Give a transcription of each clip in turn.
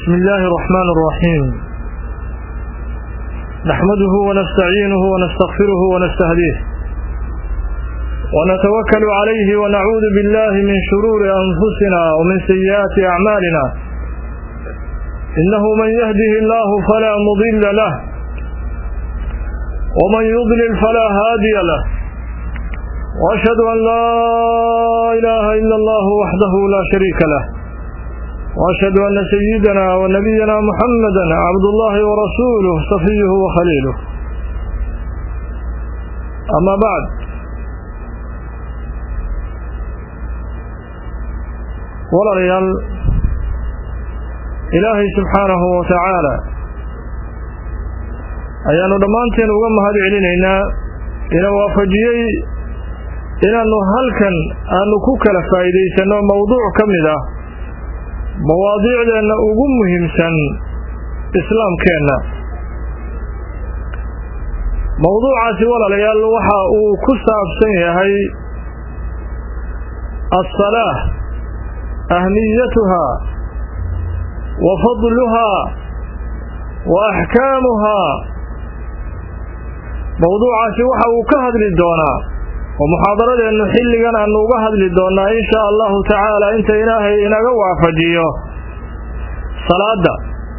بسم الله الرحمن الرحيم نحمده ونستعينه ونستغفره ونستهديه ونتوكل عليه ونعوذ بالله من شرور أنفسنا ومن سيئات أعمالنا إنه من يهده الله فلا مضل له ومن يضلل فلا هادي له وأشهد أن لا إله إلا الله وحده لا شريك له وأشهد أن سيدنا ونبينا محمدا عبد الله ورسوله صفيه وخليله أما بعد walaalayaal ilaahay subxaanahu wa tacaala ayaannu dhammaanteen uga mahad celinaynaa ina waafajiyey inaannu halkan aanu ku kala faa'iidaysanno mowduuc ka mid ah mawaadiicdeenna ugu muhiimsan islaamkeenna mowduucaasi walaalayaal waxa uu ku saabsan yahay asalaah ahmiyatuhaa wa fadluhaa wa axkaamuhaa mowduucaasi waxa uu ka hadli doonaa oo muxaadaradeennu xilligan aanu uga hadli doonnaa in shaa allahu tacaala inta ilaahay inaga waafajiyo salaadda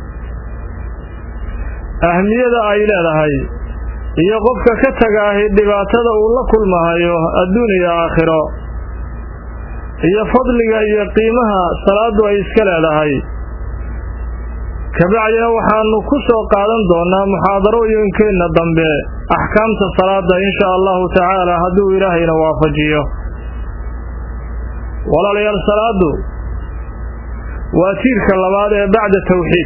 ahmiyada ay leedahay iyo qofka ka tagaahi dhibaatada uu la kulmahayo adduun iyo aakhiro iyo fadliga iyo qiimaha salaaddu ay iska leedahay kabacdina waxaanu ku soo qaadan doonnaa muxaadarooyinkeenna dambe axkaamta salaadda in shaa allahu tacaala hadduu ilaahayna waafajiyo walaalayaal salaaddu waa tiirka labaad ee bacda tawxiid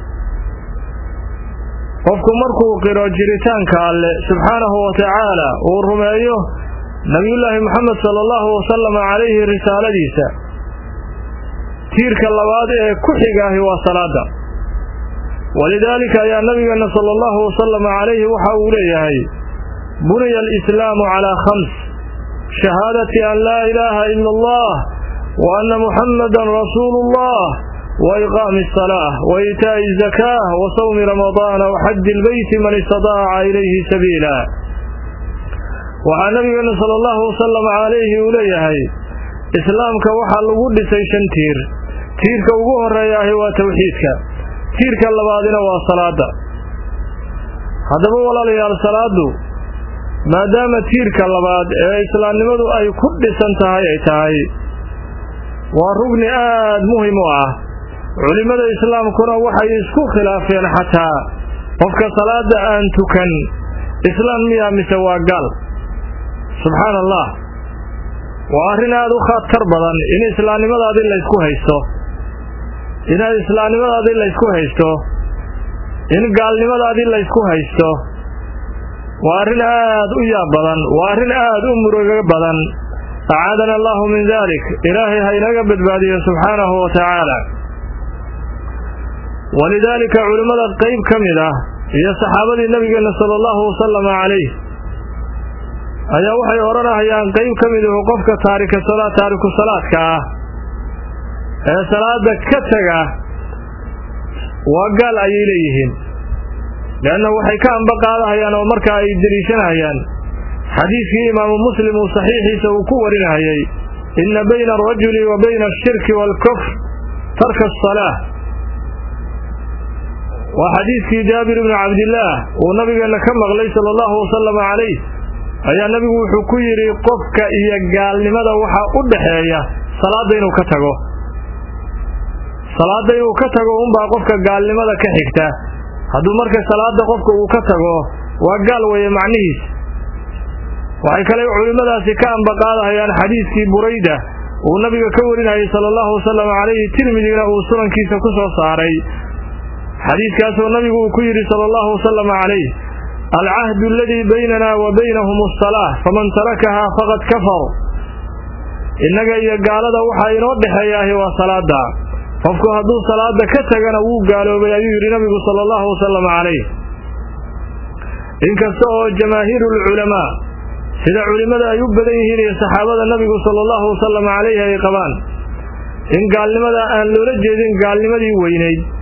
qofku markuu qiro jiritaanka alle subxaanahu wa tacaala uu rumeeyo nabiyullaahi moxamed sala allahu wasalama calayhi risaaladiisa tiirka labaad ee ku xigaahi waa salaadda walidaalika ayaa nabigeenna sala allahu wasalama calayhi waxa uu leeyahay buniya alislaamu calaa khams shahaadati an laa ilaaha ila allah wa anna muxammadan rasuulu ullah wa iqaami asalaah wa iitaa'i azakaah wa sawmi ramadaana wa xaji ilbeyti man istadaaca ilayhi sabiila waxaa nabigeenna sala allahu wasalam calayhi uu leeyahay islaamka waxaa lagu dhisay shan tiir tiirka ugu horreeyaahi waa tawxiidka tiirka labaadina waa salaadda haddaba walaalayaal salaaddu maadaama tiirka labaad ee islaamnimadu ay ku dhisan tahay ay tahay waa rugni aad muhim u ah culimmada islaamkuna waxay isku khilaafeen xataa qofka salaadda aan tukan islaam miyaa mise waa gaal subxaana allah waa arrin aad u khatar badan in islaamnimadaadii laysku haysto inaad islaamnimadaadii laysku haysto in gaalnimadaadii laysku haysto waa arrin aad u yaab badan waa arrin aad u murugo badan acaadana allahu min dalik ilaahay ha inaga badbaadiyo subxaanahu wa tacaala walidaalika culimmada qayb ka mid ah iyo saxaabadii nabigeenna sala allahu wasalama calayh ayaa waxay odhanahayaan qayb ka miduhu qofka taarika salaa taariku salaadka ah ee salaada ka tega waa gaal ayay leeyihiin leanna waxay ka amba qaadahayaan oo markaa ay deliishanahayaan xadiidkii imaamu muslim uu saxiixiisa uu ku warinahayay inna bayna alrajuli wa bayna ashirki waalkufr tarka asalaa waa xadiidkii jaabir ibnu cabdillaah uu nabigeenna ka maqlay sala allahu wasalama calayh ayaa nebigu wuxuu ku yidhi qofka iyo gaalnimada waxaa u dhaxeeya salaadda inuu ka tago salaadda inuu ka tago unbaa qofka gaalnimada ka xigta hadduu marka salaadda qofka uu ka tago waa gaal weeye macnihiis waxay kale culimmadaasi ka ambaqaadahayaan xadiidkii burayda uu nabiga ka warinayay sala allahu wasalam calayhi tirmidina uu sunankiisa ku soo saaray xadiidkaasoo nabigu uu ku yidhi sala allahu wasalam calayh alcahdu aladii baynana wa baynahum asalaah faman tarakahaa faqad kafar innaga iyo gaalada waxaa inoo dhexeeyaahi waa salaadda qofku hadduu salaada ka tagana wuu gaaloobay ayuu yidhi nabigu sala allahu wasalam calayh inkasta oo jamaahiirulculamaa sida culimmada ay u badan yihiin iyo saxaabada nabigu sala allahu wasalam calayhi ay qabaan in gaalnimada aan loola jeedin gaalnimadii weynayd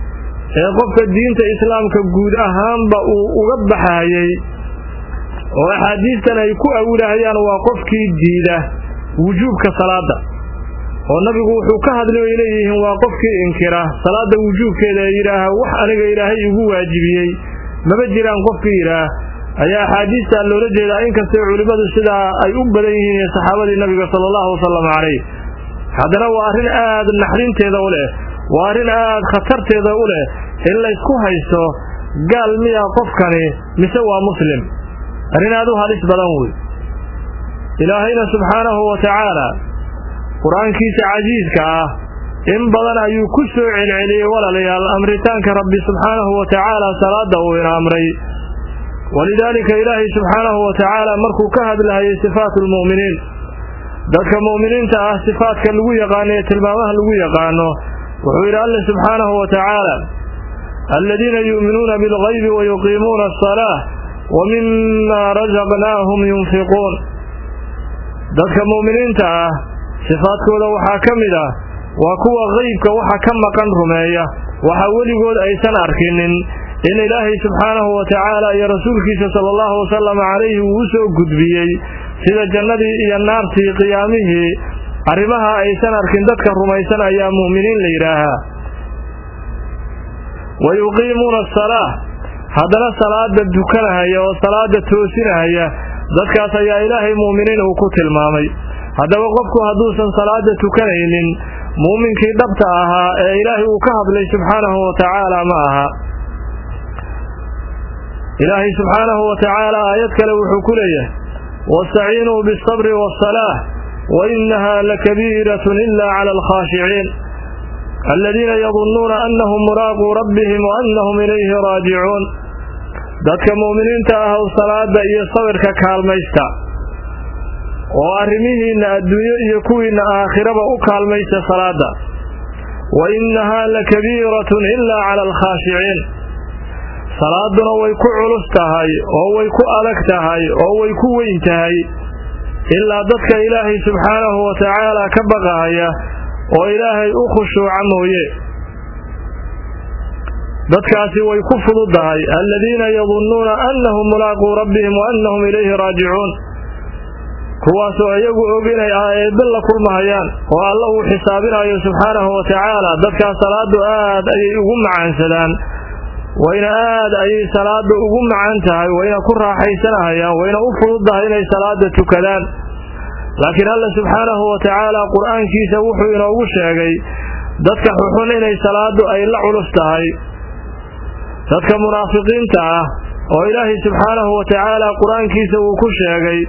ee qofka diinta islaamka guud ahaanba uu uga baxayay oo axaadiistan ay ku awilahayaan waa qofkii diida wujuubka salaada oo nabigu wuxuu ka hadlay ay leeyihiin waa qofkii inkira salaada wujuubkeeda ee yidhaaha wax aniga ilaahay igu waajibiyey maba jiraan qofkii yidhaah ayaa axaadiistaa loola jeedaa inkastay culimmadu sidaa ay u badan yihiin ee saxaabadii nabiga sala allahu wasalam calayh haddana waa arrin aad naxrinteeda u leh waa arrin aad khatarteeda u leh in laysku haysto gaal miya qofkani mise waa muslim arrin aad u halis badan wey ilaahayna subxaanahu wa tacaala qur-aankiisa casiiska ah in badan ayuu ku soo celceliyey walaalayaal amritaanka rabbi subxaanahu wa tacaala salaada uu ina amray walidaalika ilaahay subxaanahu wa tacaala markuu ka hadlahayay sifaatu lmu'miniin dadka mu'miniinta ah sifaadka lagu yaqaano ee tilmaamaha lagu yaqaano wuxuu yidhi alle subxaanahu wa tacaala aladiina yu'minuuna bilgaybi wa yuqiimuuna asalaah wa mima rasaqnaahum yunfiquun dadka mu'miniinta ah sifaadkooda waxaa ka mid ah waa kuwa qeybka waxa ka maqan rumeeya waxa weligood aysan arkinin in ilaahay subxaanahu wa tacaala iyo rasuulkiisa sala allahu wasalam calayhi uu u soo gudbiyey sida jannadii iyo naartii qiyaamihii arrimaha aysan arkin dadka rumaysan ayaa mu'miniin la yidhaahaa wa yuqiimuuna asalaah haddana salaada dukanahaya oo salaada toosinahaya dadkaas ayaa ilaahay mu'miniin uu ku tilmaamay haddaba qofku hadduusan salaada tukanaynin muuminkii dhabta ahaa ee ilaahay uu ka hadlay subxaanahu wa tacaala ma aha ilaahay subxaanahu wa tacaala aayad kale wuxuu ku leeyahay wastaciinuu biasabri waasalaah wa innaha lakabiiratun ila cala alkhaashiciin aladiina yadunnuuna annahum muraaquu rabbihim wa annahum ilayhi raajicuun dadka mu'miniinta ahw salaada iyo sabirka kaalmaysta oo arrimihiinna adduunyo iyo kuwiinna aakhiraba u kaalmaysta salaada wa innahaa lakabiiratun ilaa cala alkhaashiciin salaaduna way ku culus tahay oo way ku adag tahay oo way ku weyn tahay ilaa dadka ilaahay subxaanahu wa tacaala ka baqahaya oo ilaahay u khushuuca mooye dadkaasi way ku fududahay aladiina yadunnuuna annahum mulaaquu rabbihim wa annahum ilayhi raajicuun kuwaasoo iyagu og inay eebbe la kulmahayaan oo alla uu xisaabinayo subxaanahu wa tacaala dadkaas salaadu aad ayay ugu macaansadaan wayna aad ayay salaada ugu macaan tahay wayna ku raaxaysanahayaan wayna u fududdahay inay salaada tukadaan laakiin alla subxaanahu wa tacaala qur-aankiisa wuxuu inoogu sheegay dadka xuxun inay salaadu ay la culus tahay dadka munaafiqiinta ah oo ilaahay subxaanahu wa tacaala qur-aankiisa uu ku sheegay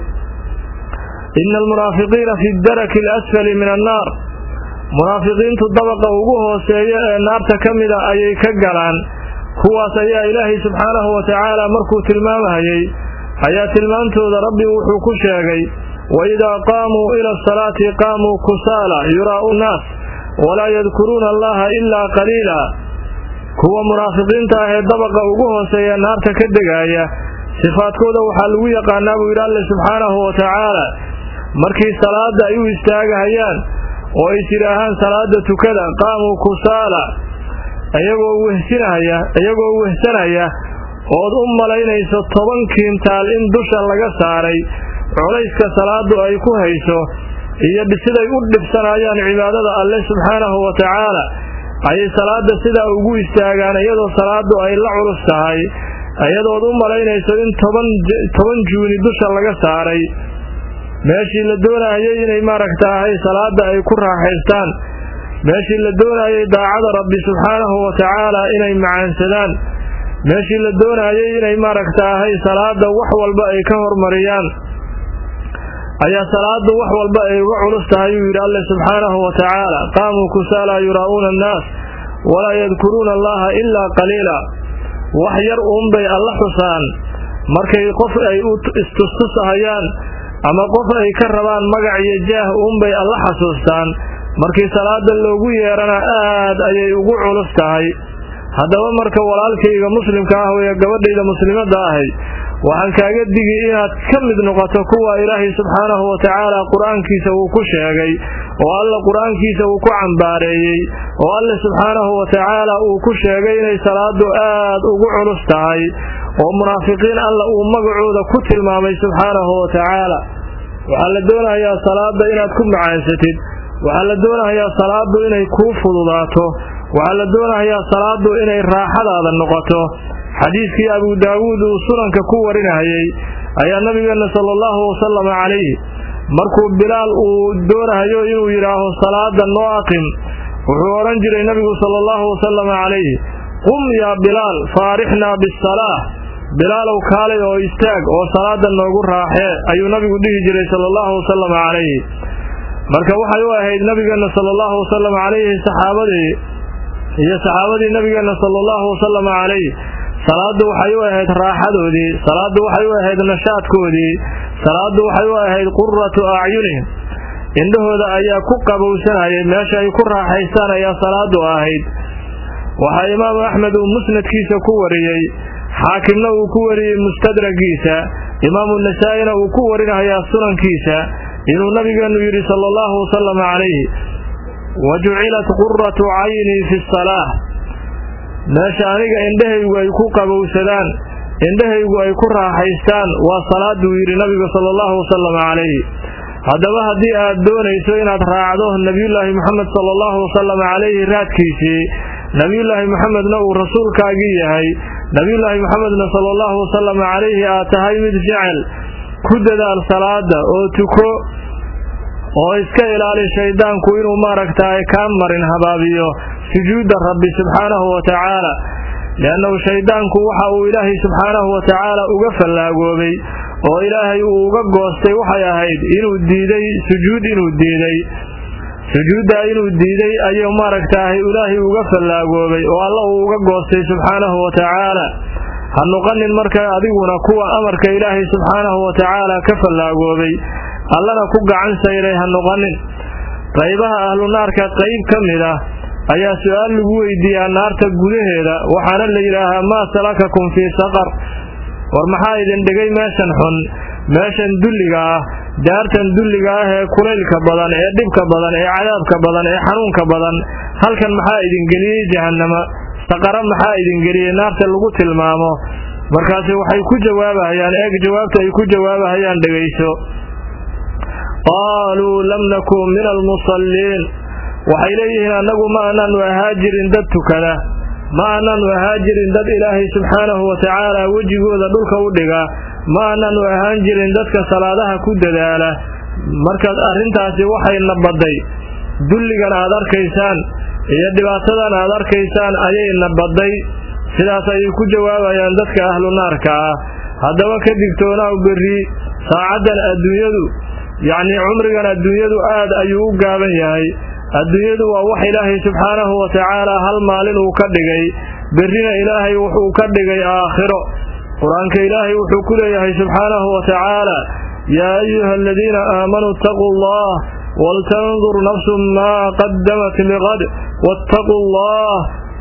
ina almunaafiqiina fi daraki alasfali min annaar munaafiqiintu dabaqa ugu hooseeya ee naarta ka mida ayay ka galaan kuwaas ayaa ilaahay subxaanahu wa tacaala markuu tilmaamahayey ayaa tilmaantooda rabbi wuxuu ku sheegay waidaa qaamuu ila asalaati qaamuu kusaala yuraa'u nnaas walaa yadkuruuna allaha ilaa qaliila kuwa munaafiqiinta ah ee dabaqa ugu hooseeya naarta ka degaaya sifaadkooda waxaa lagu yaqaanaa buu yidhi alle subxaanahu wa tacaala markii salaada ay u istaagahayaan oo ay tidhaahaan salaada tukada qaamuu kusaala iyagoo wehsinaya iyagoo wehsanaya ood u malaynayso toban kiintaal in dusha laga saaray culayska salaadu ay ku hayso iyo siday u dhibsanayaan cibaadada alle subxaanahu wa tacaala ayay salaada sidaa ugu istaagaan iyadoo salaadu ay la culus tahay iyadood u malaynayso in toban juuni dusha laga saaray meeshii la doonayay inay maaragtaahay salaada ay ku raaxaystaan meeshii la doonayay daacada rabbi subxaanahu wa tacaala inay macaansadaan meeshii la doonayay inay maaragtaahay salaada wax walba ay ka hormariyaan ayaa salaadu wax walba ay uga culus tahay uu yidhi alle subxaanahu wa tacaala qaamuu kusaala yuraa'uuna annaas walaa yadkuruuna allaha ilaa qaliila wax yar uunbay alla xusaan markay qof ay u istustusahayaan ama qof ay ka rabaan magac iyo jaah uunbay alla xasuustaan markii salaada loogu yeerana aad ayay ugu culus tahay haddaba marka walaalkayga muslimka ah weye gabadhayda muslimadda ahay waxaan kaaga digi inaad ka mid noqoto kuwa ilaahay subxaanahu wa tacaala qur-aankiisa uu ku sheegay oo alle qur-aankiisa uu ku cambaareeyey oo alle subxaanahu wa tacaala uu ku sheegay inay salaadu aad ugu culus tahay oo munaafiqiin alla uu magacooda ku tilmaamay subxaanahu wa tacaala waxaa la doonayaa salaada inaad ku macaansatid waxaa la doonayaa salaadu inay kuu fududaato waxaa la doonayaa salaadu inay raaxadaada noqoto xadiidkii abuu daawuud uu sunanka ku warinayay ayaa nabigeenna sala allahu wasalama calayhi markuu bilaal uu doonahayo inuu yidhaaho salaada noo aqim wuxuu odhan jiray nabigu sala allahu wasalama calayhi qum yaa bilaal faarixnaa bisalaah bilaalow kaalay oo istaag oo salaada noogu raaxee ayuu nabigu dhihi jiray sala allahu wasalama calayhi marka waxay u ahayd nabigeenna sala allahu wasalama calayhi saxaabadii iyo saxaabadii nabigeenna sala allahu wasalama calayhi salaadu waxay u ahayd raaxadoodii salaadu waxay u ahayd nashaadkoodii salaadu waxay u ahayd quratu acyunihim indhahooda ayaa ku qabowsanayay meesha ay ku raaxaystaan ayaa salaadu ahayd waxaa imaamu axmed uu musnadkiisa ku wariyey xaakimna uu ku wariyey mustadragiisa imaamu nasaa-ina uu ku warinayaa sunankiisa inuu nabigeennu yidhi sala allahu wasalama calayhi wa jucilat quratu caynii fi salaah meesha aniga indhahaygu ay ku qabowsadaan indhahaygu ay ku raaxaystaan waa salaaduu yidhi nabigu sala allahu wasalama calayhi haddaba haddii aad doonayso inaad raacdo nebiyullaahi moxamed sala allahu wasalama calayhi raadkiisii nebiyullaahi moxamedna uu rasuulkaagii yahay nebiyullaahi moxamedna sala allahu wasalama calayhi aad tahay mid jecel ku dadaal salaada oo tuko oo iska ilaali shayddaanku inuu maaragtaay kaa marin habaabiyo sujuudda rabbi subxaanahu wa tacaala liannahu shayddaanku waxa uu ilaahay subxaanahu wa tacaala uga fallaagoobay oo ilaahay uu uga goostay waxay ahayd inuu diiday sujuud inuu diiday sujuuddaa inuu diiday ayuu maaragtaahay ilaahay uga fallaagoobay oo alla uu uga goostay subxaanahu wa tacaala ha noqonin marka adiguna kuwa amarka ilaahay subxaanahu wa tacaala ka fallaagoobay allana ku gacan sayray ha noqonin qaybaha ahlu naarka qayb ka mid ah ayaa su-aal lagu weydiiyaa naarta gudaheeda waxaana la yidhaahaa maa salakakum fii saqar war maxaa idin dhigay meeshan xun meeshan dulliga ah daartan dulliga ah ee kulaylka badan ee dhibka badan ee cadaabka badan ee xanuunka badan halkan maxaa idin geliyey jahannama saqara maxaa idin geliyey naarta lagu tilmaamo markaasi waxay ku jawaabahayaan eeg jawaabta ay ku jawaabahayaan dhegayso qaaluu lam nakun min almusalliin waxay leeyihiin annagu ma anaanu ahaa jirin dad tukada ma anaanu ahaa jirin dad ilaahay subxaanahu wa tacaala wejigooda dhulka u dhiga ma anaanu ahaan jirin dadka salaadaha ku dadaala markaad arrintaasi waxayna badday dulligan aad arkaysaan iyo dhibaatadan aad arkaysaan ayayna badday sidaas ayay ku jawaabayaan dadka ahlu naarka ah haddaba ka digtoonaaw berri saacaddan adduunyadu yacnii cumrigan adduunyadu aad ayuu u gaaban yahay adduunyadu waa wax ilaahay subxaanahu wa tacaala hal maalin uu ka dhigay berrina ilaahay wuxuu ka dhigay aakhiro qur-aanka ilaahay wuxuu ku leeyahay subxaanahu wa tacaala yaa ayuha aladiina aamanuu itaquu allah waltandur nafsun maa qadamat liqad waataquu allah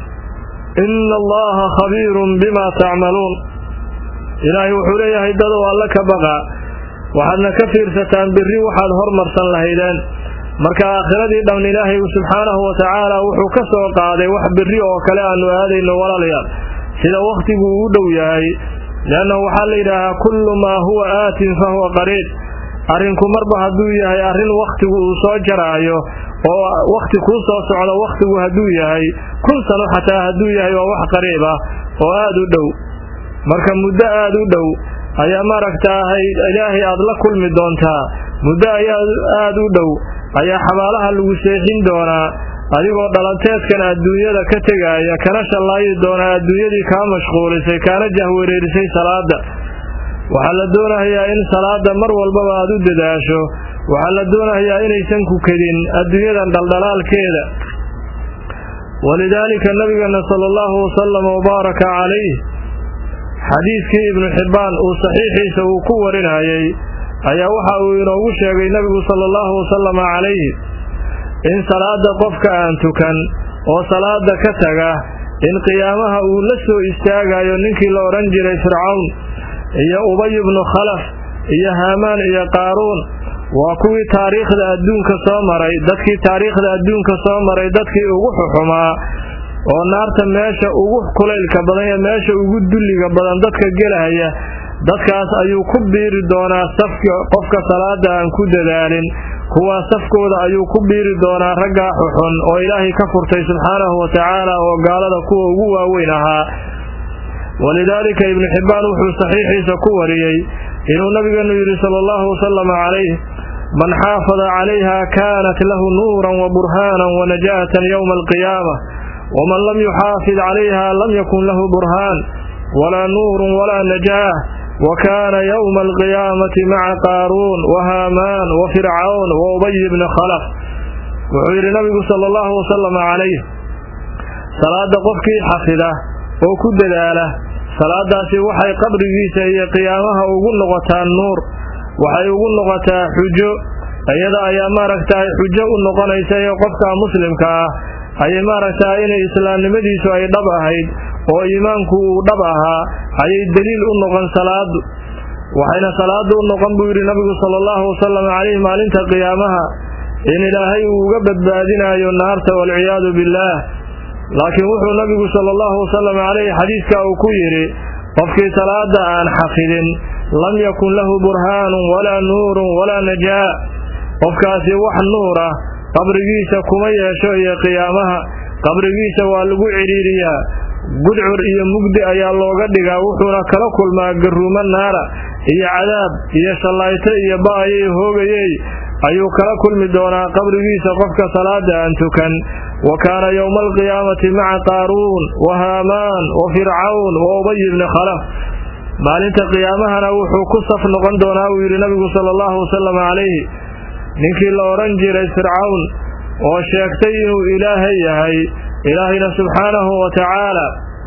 ina allaha khabiirun bima tacmaluun ilaahay wuxuu leeyahay dadow alle ka baqa waxaadna ka fiirsataan berri waxaad hormarsan lahaydeen marka aakhiradii dhamn ilaahay subxaanahu wa tacaala wuxuu ka soo qaaday wax berri oo kale aanu aadayno walaalayaal sida wakhtigu uu dhow yahay liannahu waxaa la yidhaahaa kullu maa huwa aatin fa huwa qariib arrinku marba hadduu yahay arrin wakhtigu uu soo jaraayo oo wakhti kuu soo socdo wakhtigu hadduu yahay kun sano xataa hadduu yahay waa wax qariib ah oo aad u dhow marka muddo aad u dhow ayaa maaragtaahay ilaahay aad la kulmi doontaa muddo ayaa aad u dhow ayaa xabaalaha lagu seexin doonaa adigoo dhalanteedkan adduunyada ka tegaaya kana shallaayi doonaa adduunyadii kaa mashquulisay kaana jahwareerisay salaada waxaa la doonayaa in salaada mar walbaba aad u dadaasho waxaa la doonayaa inaysan ku kedin adduunyadan dhaldhalaalkeeda walidaalika nabigeena sala allahu wasalam wabaaraka calayh xadiidkii ibnu xibbaan uu saxiixiisa uu ku warinayay ayaa waxa uu inoogu sheegay nebigu sala allahu wasalama calayhi in salaada qofka aan tukan oo salaada ka taga in qiyaamaha uu la soo istaagayo ninkii la odhan jiray fircawn iyo ubay ibnu khalaf iyo haamaan iyo qaaruun waa kuwii taariikhda adduunka soo maray dadkii taariikhda adduunka soo maray dadkii ugu xuxumaa oo naarta meesha ugu kulaylka badan iyo meesha ugu dulliga badan dadka gelaya dadkaas ayuu ku biiri doonaa safka qofka salaada aan ku dadaalin kuwaa safkooda ayuu ku biiri doonaa raggaa xuxun oo ilaahay ka furtay subxaanahu wa tacaala oo gaalada kuwa ugu waaweyn ahaa walidaalika ibnu xibbaan wuxuu saxiixiisa ku wariyey inuu nabigeenu yidhi sala allahu wasalama calayh man xaafada calayha kaanat lahu nuuran wa burhaanan wa najaatan yowma alqiyaama waman lam yuxaafid calayha lam yakun lahu burhaan walaa nuurun walaa najaah wa kaana yowma alqiyaamati maca qaaruun wa haamaan wa fircawn wa ubay bni khalaf wuxuu yidhi nabigu sala allahu wasalama calayh salaada qofkii xafida oo ku dadaala salaadaasi waxay qabrigiisa iyo qiyaamaha ugu noqotaa nuur waxay ugu noqotaa xujo iyada ayaa maaragtaay xujo u noqonaysa ee qofka muslimka ah ayay maaragtaa inay islaamnimadiisu ay dhab ahayd oo iimaanku uu dhab ahaa ayay deliil u noqon salaadu waxayna salaadu u noqon buu yidhi nabigu sala allahu wasalam calayh maalinta qiyaamaha in ilaahay uu uga badbaadinayo naarta waalciyaadu billaah laakiin wuxuu nabigu sala allahu wasalam calayhi xadiidka uu ku yidhi qofkii salaada aan xafidin lam yakun lahu burhaanun walaa nuurun walaa najaa qofkaasi wax nuur ah qabrigiisa kuma yeesho iyo qiyaamaha qabrigiisa waa lagu cidhiiriyaa gudcur iyo mugdi ayaa looga dhigaa wuxuuna kala kulmaa garuumo naara iyo cadaab iyo shallayto iyo ba'ayay hoogayey ayuu kala kulmi doonaa qabrigiisa qofka salaada aan tukan wa kaana yowma alqiyaamati maca qaaruun wa haamaan wa fircawn wa ubay bni khalaf maalinta qiyaamahana wuxuu ku saf noqon doonaa uu yidhi nabigu sala allahu wasalam calayhi ninkii la odhan jiray fircawn oo sheegtay inuu ilaahay yahay ilaahayna subxaanahu wa tacaala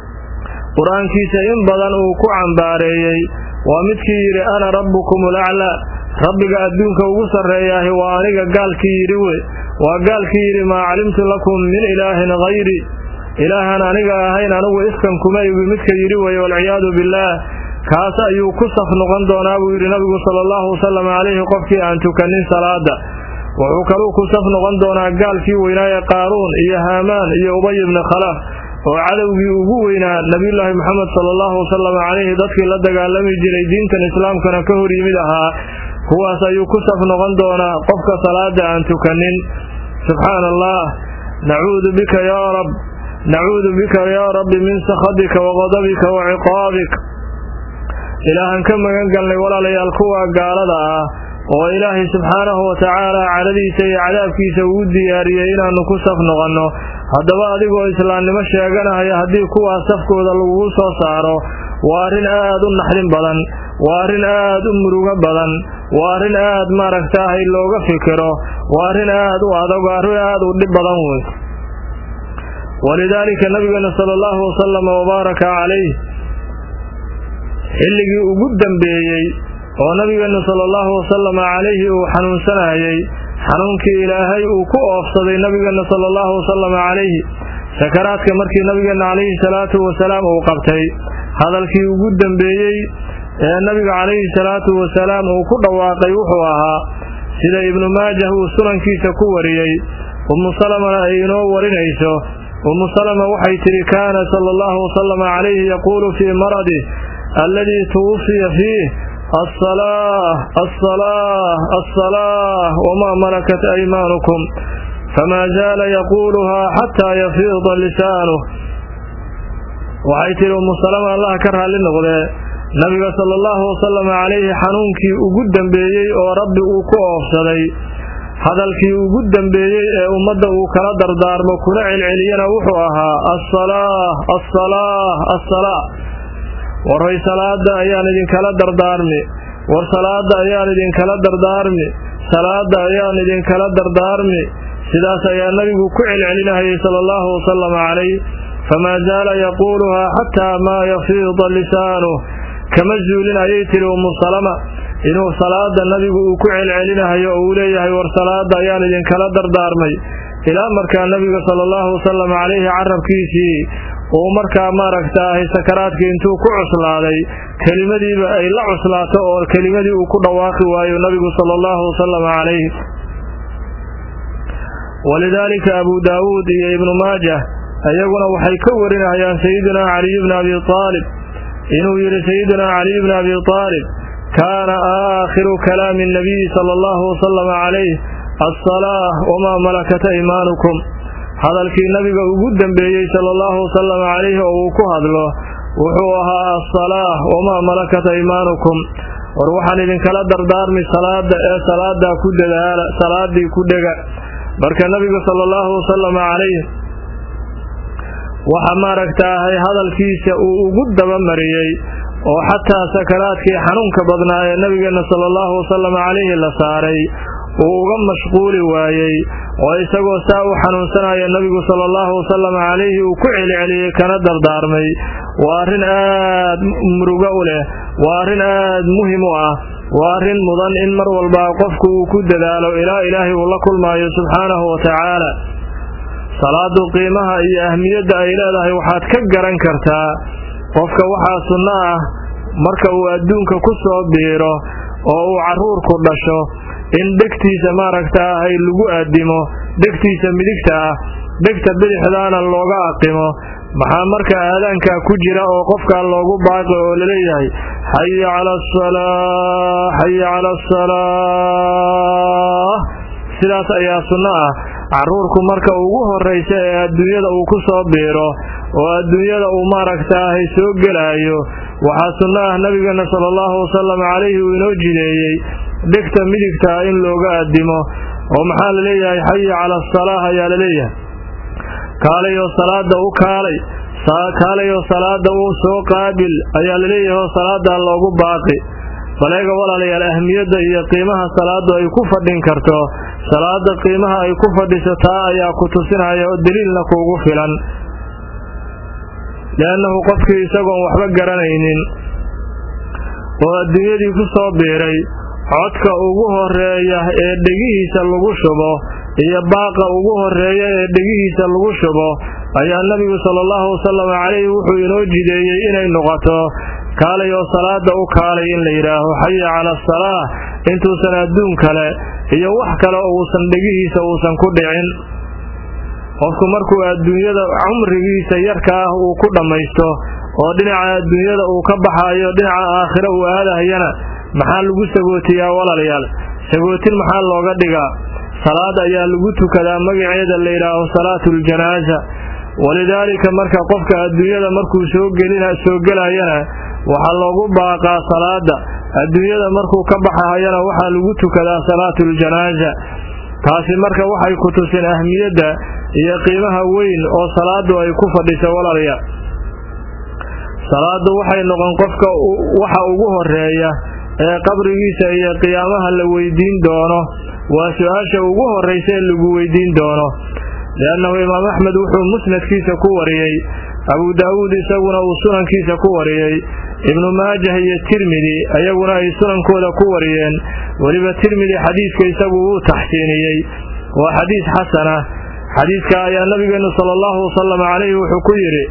qur-aankiisa in badan uu ku cambaareeyey waa midkii yidhi ana rabbukum ulaclaa rabbiga adduunka ugu sarreeyaahi waa aniga gaalkii yidhi we waa gaalkii yidhi maa calimtu lakum min ilaahin hayri ilaahan aniga ahayn anigu iskan kuma igi midka yidhi weye walciyaadu billaah kaas ayuu ku saf noqon doonaa buu yidhi nabigu sala allahu wasalam calayhi qofkii aan tukanin salaada wuxuu kaluu ku saf noqon doonaa gaalkii weynaaye qaaruun iyo haamaan iyo ubay ibni khalaf oo cadowgii ugu weynaa nebiyulaahi moxamed sala allahu wasalam calayhi dadkii la dagaalami jiray diintan islaamkana ka hor yimid ahaa kuwaas ayuu ku saf noqon doonaa qofka salaada aan tukanin subxaana allah nacuudu bika yaa rab nacuudu bika yaa rabbi min sakhatika wa qadabika wa ciqaabik ilaahan ka magan galnay walaalayaal kuwa gaalada ah oo ilaahay subxaanahu wa tacaala cadhadiisa iyo cadaabkiisa uu diyaariyey inaannu ku saf noqonno haddaba adigoo islaamnimo sheeganahaya haddii kuwaas safkooda lagugu soo saaro waa arrin aad u naxdin badan waa arrin aad u murugo badan waa arrin aad maaragtaahay looga fikiro waa arrin aad u adag arrin aad u dhib badan wey walidaalika nabigeena sala allahu wasalama wabaaraka calayh xilligii ugu dambeeyey oo nabigeenu sala allahu wasalama calayhi uu xanuunsanayey xanuunkii ilaahay uu ku oofsaday nabigeenna sala allahu wasalama calayhi sakaraadka markii nabigeenna calayhi salaatu wasalaam uu qabtay hadalkii ugu dambeeyey ee nabiga calayhi salaatu wasalaam uu ku dhawaaqay wuxuu ahaa sida ibnu maajah uu sunankiisa ku wariyey ummu salamana ay inoo warinayso ummu salama waxay tidhi kaana sala allahu wasalama calayhi yaquulu fii maradih alladii tuwufiya fiih الصلاة الصلاة الصلاة وما ملكت أيمانكم فما زال يقولها حتى يفيض لسانه waxay tihi umu salama allah ka raalli noqdee nabiga sala allahu wasalam calayhi xanuunkii ugu dambeeyey oo rabbi uu ku oofsaday hadalkii ugu dambeeyey ee ummadda uu kala dardaarmo kuna celceliyana wuxuu ahaa assalaa assalaa assalaa warray salaada ayaan idinkala dardaarmi war salaada ayaan idinkala dardaarmi salaada ayaan idinkala dardaarmi sidaas ayaa nabigu ku celcelinahayay sala allahu wasalama calayh famaa zaala yaquuluhaa xataa maa yafiida lisaanuh kama zuulin ayay tihi umu salama inuu salaada nabigu uu ku celcelinahayo oo uu leeyahay war salaada ayaan idinkala dardaarmay ilaa markaa nabiga sala allahu wasalam calayhi carabkiisii uu markaa maaragtaahay sakaraadkii intuu ku cuslaaday kelimadiiba ay la cuslaato oo kelimadii uu ku dhawaaqi waayo nabigu sala allahu wasalam calayh walidaalika abu daawuud iyo ibnu maajah iyaguna waxay ka warinayaan sayidinaa caliy bni abi aalib inuu yidhi sayidinaa caliy bni abi aalib kaana aakhiru kalaami nabiyi sala allahu wasalam calayh alsalaa wamaa malakat aymaanukum hadalkii nabiga ugu dembeeyey sala allahu wasalam calayhi oo uu ku hadlo wuxuu ahaa asalaah wamaa malakat aymaanukum war waxaan idinkala dardaarmi salaada ee salaadaa ku dadaala salaadii ku dhega marka nabiga sala allahu wasalam calayh waxa maaragtaahay hadalkiisa uu ugu dabamariyey oo xataa sakaraadkii xanuunka badnaa ee nabigeenna sala allahu wasalam calayhi la saaray uu uga mashquuli waayey oo isagoo saa u xanuunsanaya nabigu sala allahu wasalam calayhi uu ku celceliyey kana dardaarmay waa arrin aad murugo u leh waa arrin aad muhim u ah waa arrin mudan in mar walba qofku uu ku dadaalo ilaa ilaahay uu la kulmaayo subxaanahu wa tacaala salaadu qiimaha iyo ahmiyadda ay leedahay waxaad ka garan kartaa qofka waxaa sunno ah marka uu adduunka ku soo biiro oo uu carruurku dhasho in dhegtiisa maaragtaahay lagu addimo dhegtiisa midigta ah dhegta bidixdaana looga aqimo maxaa marka aadaankaa ku jira oo qofkaa loogu baaqi oo laleeyahay xaya cala asalaa xaya cala asalaa sidaas ayaa sunno ah carruurku marka ugu horraysa ee adduunyada uu ku soo biiro oo adduunyada uu maaragtaahay soo gelaayo waxaa sunno ah nabigeenna sala allahu wasalam calayhi uu inoo jideeyey dhegta midigtaa in looga addimo oo maxaa la leeyahay xaya cala asalaah ayaa la leeyahay kaalayoo salaada u kaalay kaalayoo salaada uu soo qaabil ayaa la leeyahay oo salaadaa loogu baaqi baleega walaalayaal ahmiyadda iyo qiimaha salaadu ay ku fadhin karto salaada qiimaha ay ku fadhiso taa ayaa ku tusinaya oo daliilna kuugu filan liannahu qofkii isagoon waxba garanaynin oo adduunyadii ku soo biiray codka ugu horeeya ee dhegihiisa lagu shubo iyo baaqa ugu horeeya ee dhegihiisa lagu shubo ayaa nebigu sala allahu wasalam calayhi wuxuu inoo jideeyey inay noqoto kaalay oo salaada u kaalay in la yidhaaho xaya cala asalaa intuusan adduun kale iyo wax kale uusan dhegihiisa uusan ku dhicin qofku markuu adduunyada cumrigiisa yarka ah uu ku dhammaysto oo dhinaca adduunyada uu ka baxaayo dhinaca aakhiro uu aadahayana maxaa lagu sagootiyaa walaalayaal sagootin maxaa looga dhigaa salaad ayaa lagu tukadaa magaceeda la yidhaaho salaatuuljanaaza walidaalika marka qofka adduunyada markuu soo gelayana waxaa loogu baaqaa salaada adduunyada markuu ka baxahayana waxaa lagu tukadaa salaatuuljanaaza taasi marka waxay ku tusin ahmiyadda iyo qiimaha weyn oo salaadu ay ku fadhiso walaalayaal salaadu waxay noqon qofka waxa ugu horeeya ee qabrigiisa iyo qiyaamaha la weydiin doono waa su-aasha ugu horraysa ee lagu weydiin doono liannahu imaam axmed wuxuu musnadkiisa ku wariyey abu daawuud isaguna uu sunankiisa ku wariyey ibnu maajah iyo tirmidi ayaguna ay sunankooda ku wariyeen weliba tirmidi xadiidka isagu wuu taxsiiniyey waa xadiis xasana xadiidka ayaa nabigeennu sala allahu wasalam calayhi wuxuu ku yidhi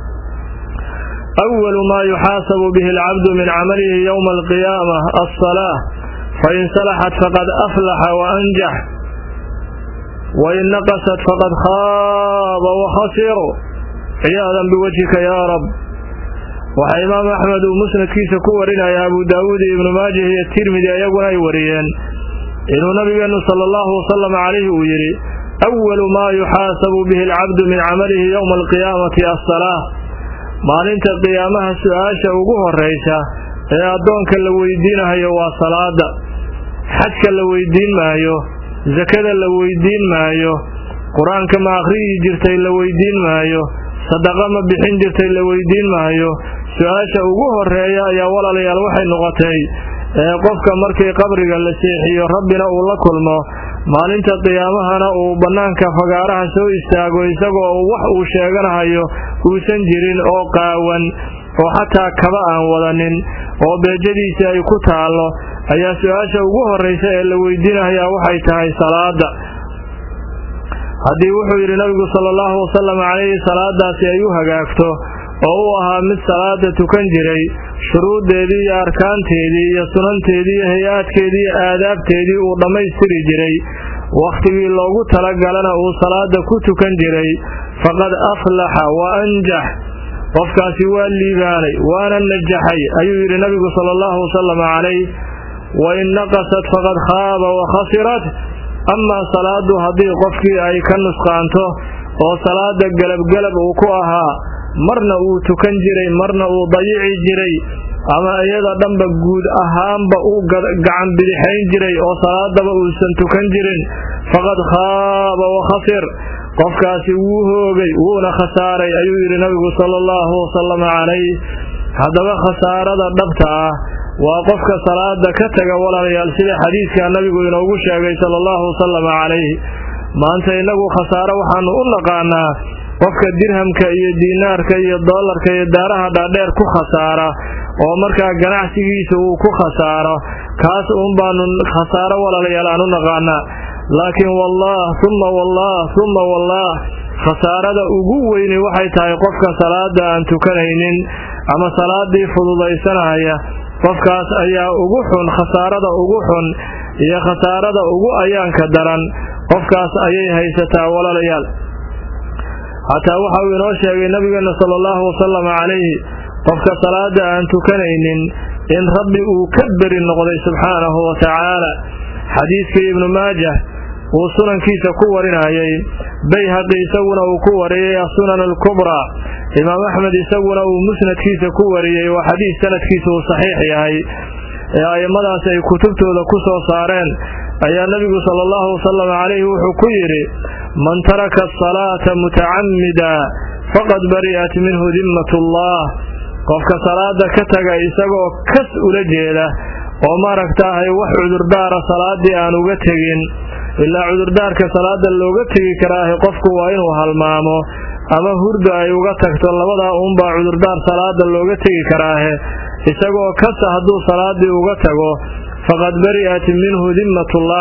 awalu maa yuxaasabu bihi alcabdu min camalihi yowma alqiyaama alsalaa fain salaxat faqad aflaxa wa anjax wain naqasat faqad khaaba wa khasiru ciyaadan biwajhika yaa rab waxaa imaam axmed uu musnadkiisa ku warinaya abu daawuud iyo ibnu maajah iyo tirmidi ayaguna ay wariyeen inuu nabigeennu sala allahu wasalam calayhi uu yidhi awalu maa yuxaasabu bihi alcabdu min camalihi yowma alqiyaamati assalaa maalinta qiyaamaha su-aasha ugu horraysa ee addoonka la weydiinahayo waa salaada xajka la weydiin maayo sakada la weydiin maayo qur-aanka ma akhriyi jirtay la weydiin maayo sadaqa ma bixin jirtay la weydiin maayo su-aasha ugu horeeya ayaa walaalayaal waxay noqotay ee qofka markii qabriga la seexiyo rabbina uu la kulmo maalinta qiyaamahana uu bannaanka fagaaraha soo istaago isagoo wax uu sheeganahayo uusan jirin oo qaawan oo xataa kaba aan wadanin oo beejadiisii ay ku taallo ayaa su-aasha ugu horraysa ee la weydiinahayaa waxay tahay salaada haddii wuxuu yidhi nabigu sala allahu wasalam calayhi salaadaasi ay u hagaagto oo uu ahaa mid salaada tukan jiray shuruuddeedii iyo arkaanteedii iyo sunanteedii iyo hay-aadkeedii iyo aadaabteedii uu dhammaystiri jiray wakhtigii loogu talagalana uu salaada ku tukan jiray faqad aflaxa wa anjax qofkaasi waa liibaanay waana najaxay ayuu yidhi nabigu sala allahu wasalam calayh wa in naqasat faqad khaaba wa khasirat amaa salaadu haddii qofkii ay ka nusqaanto oo salaada gelabgelab uu ku ahaa marna uu tukan jiray marna uu dayici jiray ama iyada dhanba guud ahaanba uu gacan bidixayn jiray oo salaadaba uusan tukan jirin faqad khaaba wa khasir qofkaasi wuu hoogay wuuna khasaaray ayuu yidhi nabigu sala allahu wasalam calayh haddaba khasaarada dhabta ah waa qofka salaada ka taga walaalayaal sida xadiidka nabigu inoogu sheegay sala allahu wasalam calayh maanta innagu khasaaro waxaanu u naqaanaa qofka dirhamka iyo diinaarka iyo doolarka iyo daaraha dhaadheer ku khasaara oo markaa ganacsigiisa uu ku khasaaro kaas uun baanu khasaaro walaalayaal aan u naqaanaa laakiin wallaah humma wallaah humma wallaah khasaarada ugu weyni waxay tahay qofka salaada aan tukanaynin ama salaadii fududaysanaya qofkaas ayaa ugu xun khasaarada ugu xun iyo khasaarada ugu ayaanka daran qofkaas ayay haysataa walaalayaal xataa waxa uu inoo sheegay nabigeena sala allahu wasalam calayhi qofka salaada aan tukanaynin in rabbi uu ka beri noqday subxaanahu wa tacaala xadiidkii ibnu maajah uu sunankiisa ku warinayay bayhaqi isaguna uu ku wariyey asunan alkubraa imaam axmed isaguna uu musnadkiisa ku wariyey waa xadiis sanadkiisa uu saxiix yahay ee a'immadaas ay kutubtooda ku soo saareen ayaa nebigu sala allahu wasalam calayhi wuxuu ku yidhi man taraka asalaata mutacamida faqad bari'at minhu dimmatullah qofka salaada ka taga isagoo kas ula jeeda oo maaragtaahay wax cudurdaara salaadii aan uga tegin ilaa cudurdaarka salaada looga tegi karaahe qofku waa inuu halmaamo ama hurda ay uga tagto labadaa uunbaa cudurdaar salaada looga tegi karaahe isagoo kasa hadduu salaadii uga tago faqad bari'at minhu dimmatullah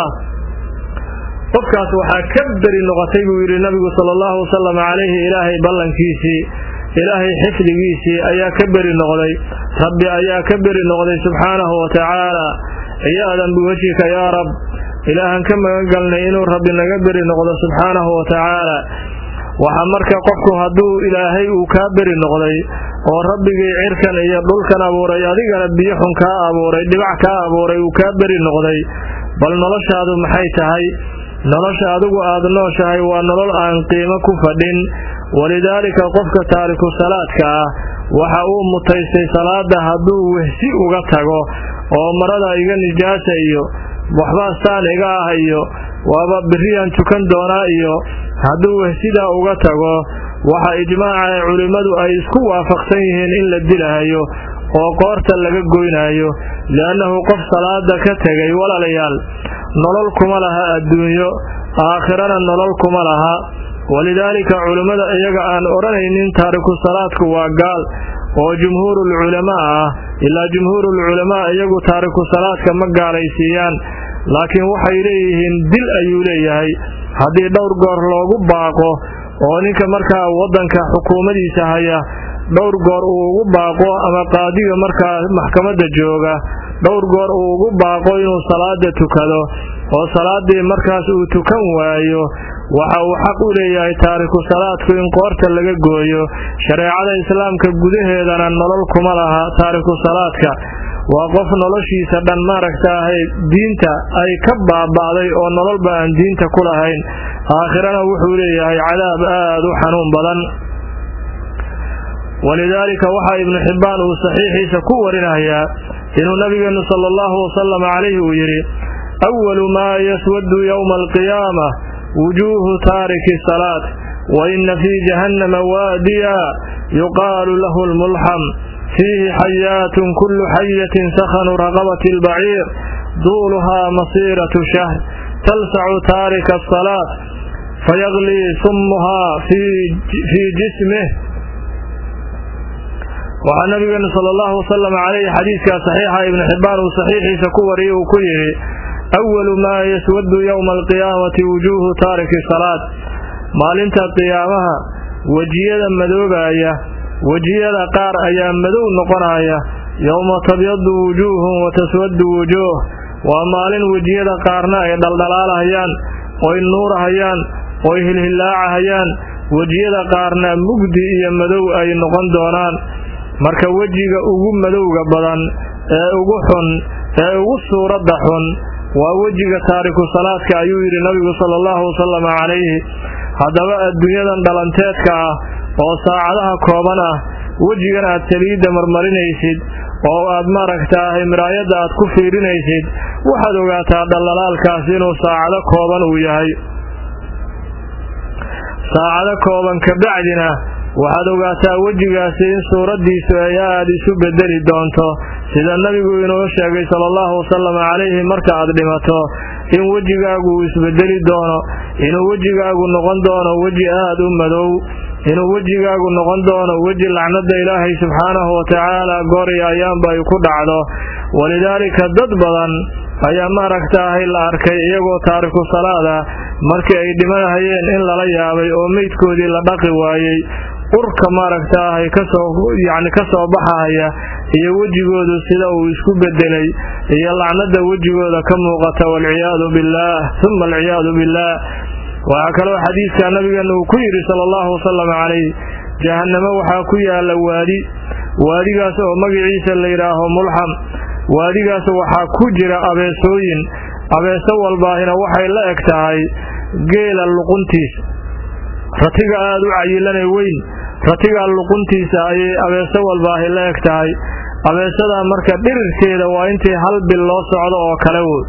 qofkaas waxaa ka beri noqotay buu yidhi nabigu sala allahu wasalam calayhi ilaahay ballankiisii ilaahay xifdigiisii ayaa ka beri noqday rabbi ayaa ka beri noqday subxaanahu wa tacaala ciyaadan biwajhika yaa rab ilaahan ka magan galnay inuu rabbi naga beri noqdo subxaanahu wa tacaala waxaa marka qofku hadduu ilaahay uu kaa beri noqday oo rabbigii cirkan iyo dhulkan abuuray adigana biyo xun kaa abuuray dhibac kaa abuuray uu kaa beri noqday bal noloshaadu maxay tahay nolosha adigu aada nooshahay waa nolol aan qiimo ku fadhin walidaalika qofka taariku salaadka ah waxa uu mutaystay salaada hadduu wehsi uga tago oo marada iga nijaasa iyo waxbaa saan iga ah iyo waaba biriyaan tukan doonaa iyo hadduu wehsidaa uga tago waxa ijmaaca ee culimmadu ay isku waafaqsan yihiin in la dilahayo oo qoorta laga goynayo li'annahu qof salaada ka tegay walaalayaal nolol kuma laha adduunyo aakhirana nolol kuma laha walidaalika culimmada iyaga aan odhanaynin taariku salaadku waa gaal oo jumhuurul culamaa ah ilaa jumhuurul culamaa iyagu taariku salaadka ma gaalaysiiyaan laakiin waxay leeyihiin dil ayuu leeyahay haddii dhowr goor loogu baaqo oo ninka markaa waddanka xukuumadiisa haya dhowr goor uu ugu baaqo ama qaadiga markaa maxkamadda jooga dhowr goor uu ugu baaqo inuu salaada tukado oo salaadii markaas uu tukan waayo waxa uu xaq u leeyahay taariku salaadku in qoorta laga gooyo shareecada islaamka gudaheedana nolol kuma laha taariku salaadka waa qof noloshiisa dhan maaragtaahay diinta ay ka baaba'day oo nololba aan diinta ku lahayn aakhirana wuxuu leeyahay cadaab aad u xanuun badan walidaalika waxaa ibnu xibbaan uu saxiixiisa ku warinayaa inuu nabigeenu sala allahu wasalam calayhi uu yidhi awalu maa yaswadu yowma alqiyaama wujuuhu taariki salaat wa ina fii jahannama waadiya yuqaalu lahu lmulxam fiihi xayaatun kullu xayatin sakhanu raqabati albaciir duuluhaa masiiratu shahr talsacu taarika asalaat fayaglii sumuhaa fii jismih waxaa nabigeenu sala allahu wasalam calayhi xadiidkaa saxiixa ibnu xibbaan uu saxiixiisa ku wariyey uu ku yidhi awalu maa yaswadu yowma alqiyaamati wujuuhu taariki salaat maalinta qiyaamaha wejiyada madoobaya wejiyada qaar ayaa madow noqonaya yowma tabyadu wujuuhun wa taswadu wujuuh waa maalin wejiyada qaarna ay dhaldhalaalahayaan oy nuurahayaan oy hilhillaacahayaan wejiyada qaarna mugdi iyo madow ay noqon doonaan marka wejiga ugu madowga badan ee ugu xun ee ugu suuradda xun waa wejiga taariku salaadka ayuu yidhi nabigu sala allahu wasalam calayhi haddaba adduunyadan dhalanteedka ah oo saacadaha kooban ah wejigan aad saliidda marmarinaysid oo aad maaragtaahay miraayadda aad ku fiirinaysid waxaad ogaataa dhallalaalkaas inuu saacado kooban uu yahay saacado kooban kabacdina waxaad ogaataa wejigaasi in suuraddiisu ay aad isu bedeli doonto sida nebigu inoo sheegay sala allahu wasalam calayhi marka aad dhimato in wejigaagu uu isbedeli doono inuu wejigaagu noqon doono weji aad u madow inuu wejigaagu noqon doono weji lacnada ilaahay subxaanahu watacaala goori ayaanba ay ku dhacdo walidaalika dad badan ayaa maaragtaahay la arkay iyagoo taariku salaada markii ay dhimanahayeen in lala yaabay oo meydkoodii la dhaqi waayey urka maaragtaahay kasoo yacni ka soo baxahaya iyo wejigoodu sida uu isku bedelay iyo lacnada wejigooda ka muuqata waalciyaadu billaah uma alciyaadu billaah waxaa kaloo xadiidka nabigeena uu ku yidhi sala allahu wasalam calayh jahannamo waxaa ku yaala waadi waadigaas oo magaciisa la yidhaaho mulxam waadigaas waxaa ku jira abeesooyin abeeso walbaahina waxay la eg tahay geela luquntiis ratiga aada u cayilanay weyn ratigaa luquntiisa ayay abeeso walbaahi la eg tahay abeesadaa marka dhirirkeeda waa intii hal bil loo socdo oo kale wood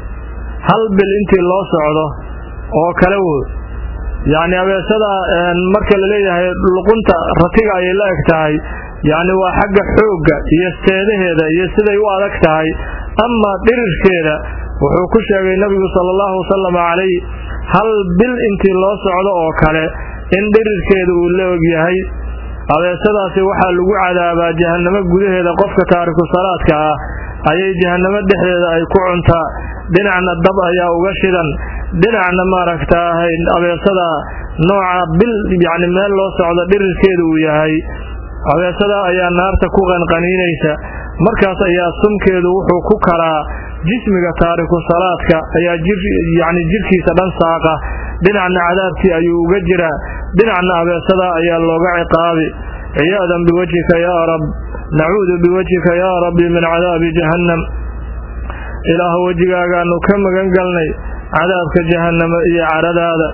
hal bil intii loo socdo oo kale wood yacni abeesada marka la leeyahay luqunta ratiga ayay la eg tahay yacni waa xagga xoogga iyo seedaheeda iyo siday u adag tahay amaa dhirirkeeda wuxuu ku sheegay nebigu sala allahu wasalam calayh hal bil intii loo socdo oo kale in dhirirkeeda uu la og yahay abeesadaasi waxaa lagu cadaabaa jahannamo gudaheeda qofka taariku salaadka ah ayay jahannamo dhexdeeda ay ku cuntaa dhinacna dab ayaa uga shidan dhinacna maaragtaahay abeesada nooca bil yacni meel loo socdo dhirirkeeda uu yahay abeesada ayaa naarta ku qanqaniinaysa markaas ayaa sumkeedu wuxuu ku karaa jismiga taariku salaadka ayaa yacni jidhkiisa dhan saaqa dhinacna cadaabkii ayuu uga jiraa dhinacna abeesada ayaa looga ciqaabi ciyaadan biwajhika yaa rab nacuudu biwajhika yaa rabbi min cadaabi jahannam ilaah wejigaagaanu ka magan galnay cadaabka jahannama iyo caradaada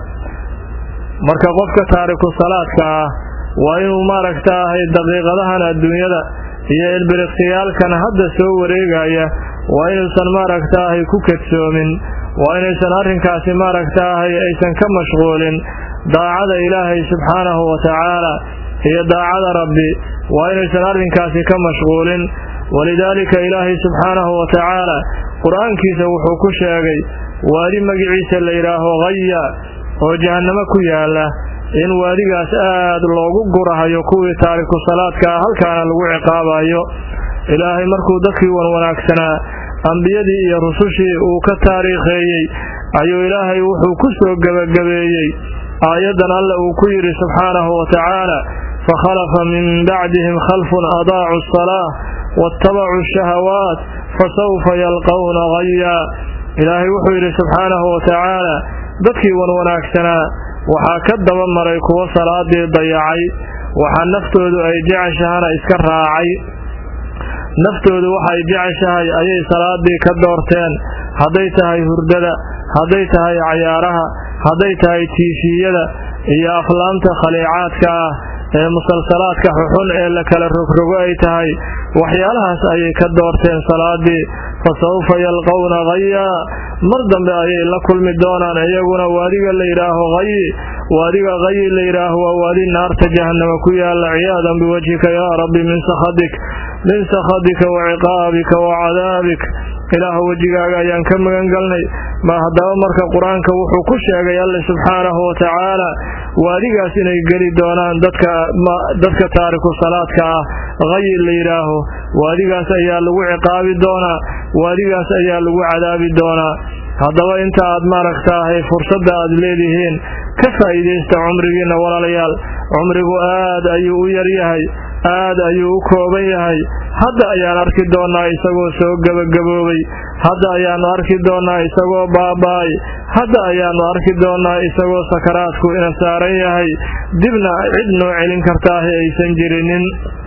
marka qofka taariku salaadka ah waa inuu maaragtaahay daqiiqadahan adduunyada iyo ilbiriqsiyaalkan hadda soo wareegaya waa inuusan maaragtaahay ku kadsoomin waa inaysan arrinkaasi maaragtaahay aysan ka mashquulin daacada ilaahay subxaanahu wa tacaala iyo daacada rabbi waa inaysan arrinkaasi ka mashquulin walidaalika ilaahay subxaanahu wa tacaala qur-aankiisa wuxuu ku sheegay waadi magiciisa la yidhaaho haya oo jahannamo ku yaala in waadigaas aad loogu gurahayo kuwii taariku salaadka ah halkaana lagu ciqaabayo ilaahay markuu dadkii wanwanaagsanaa ambiyadii iyo rusushii uu ka taariikheeyey ayuu ilaahay wuxuu ku soo gebagabeeyey aayaddan alle uu ku yidhi subxaanahu wa tacaala fakhalafa min bacdihim khalfun adaacu asalaa waattabacuu ashahawaat fasawfa yalqawna hayaa ilaahay wuxuu yidhi subxaanahu wa tacaala dadkii wanwanaagsanaa waxaa ka daba maray kuwo salaadii dayacay waxaa naftoodu ay jeceshahana iska raacay naftoodu waxay jeceshahay ayay salaadii ka doorteen hadday tahay hurdada hadday tahay cayaaraha hadday tahay tiifiyada iyo aflaamta khaliicaadka ah ee musalsalaadka xuxun ee la kala rogrogo ay tahay waxyaalahaas ayay ka doorteen salaadii fa sawfa yalqawna hayaa mar dambe ayay la kulmi doonaan iyaguna waadiga la yidhaaho hayi waadiga hayi la yidhaaho waa waadi naarta jahannama ku yaala ciyaadan biwajhika yaa rabbi min sakhadik min sakhadika wa ciqaabika wa cadaabik ilaah wejigaaga ayaan ka magan galnay ma haddaba marka qur-aanka wuxuu ku sheegay alle subxaanahu wa tacaala waadigaas inay geli doonaan dadka dadka taariku salaadka ah hayi la yidhaaho waadigaas ayaa lagu ciqaabi doonaa waadigaas ayaa lagu cadaabi doonaa haddaba inta aad maaragtaahay fursadda aad leedihiin ka faa'iidaysta cumrigiinna walaalayaal cumrigu aad ayuu u yaryahay aad ayuu u kooban yahay hadda ayaan arki doonnaa isagoo soo gebagaboobay hadda ayaannu arki doonnaa isagoo baaba'ay hadda ayaannu arki doonnaa isagoo sakaraadku ina saaran yahay dibna cid noo celin kartaahi aysan jirinin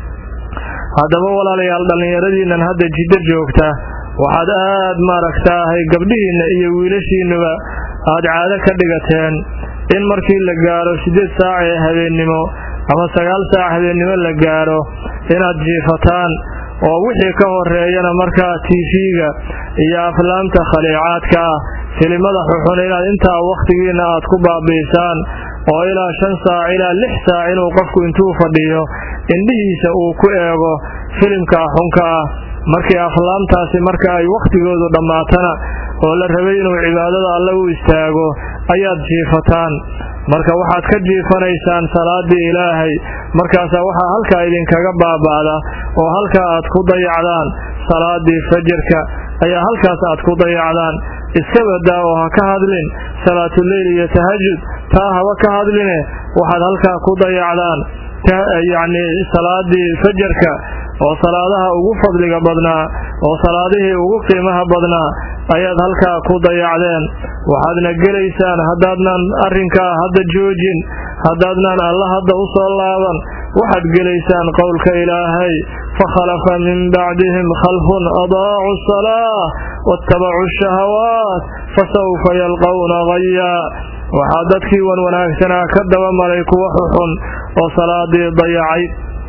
haddaba walaalayaal dhallinyaradiinnan hadda jiddo joogta waxaad aad maaragtaahay gabdhihiinna iyo wiilashiinnuba aad caado ka dhigateen in markii la gaaro siddeed saac ee habeennimo ama sagaal saac habeennimo la gaaro inaad jiifataan oo wixii ka horeeyana markaa tiifiga iyo aflaamta khaliicaadka ah filimada xuxun inaad intaa wakhtigiinna aad ku baabi'isaan oo ilaa shan saac ilaa lix saac inuu qofku intuu fadhiyo indhihiisa uu ku eego filimkaa xunka ah markii aflaamtaasi marka ay wakhtigoodu dhammaatana oo la rabay inuu cibaadada alle u istaago ayaad jiifataan marka waxaad ka jiifanaysaan salaaddii ilaahay markaasaa waxaa halkaa idinkaga baaba'da oo halkaa aad ku dayacdaan salaaddii fajirka ayaa halkaas aad ku dayacdaan iska badaa oo ha ka hadlin salaatuleyl iyo tahajud taa haba ka hadline waxaad halkaa ku dayacdaan yacni salaadii fajarka oo salaadaha ugu fadliga badnaa oo salaadihii ugu qiimaha badnaa ayaad halkaa ku dayacdeen waxaadna gelaysaan haddaadnan arrinkaa hadda joojin haddaadnan alla hadda u soo laaban waxaad gelaysaan qowlka ilaahay fakhalafa min bacdihim khalfun adaacu asalaa waattabacuu ashahawaat fasawfa yalqawna hayaa waxaa dadkii wan wanaagsanaa ka daba maray kuwa xuxun oo salaadii dayacay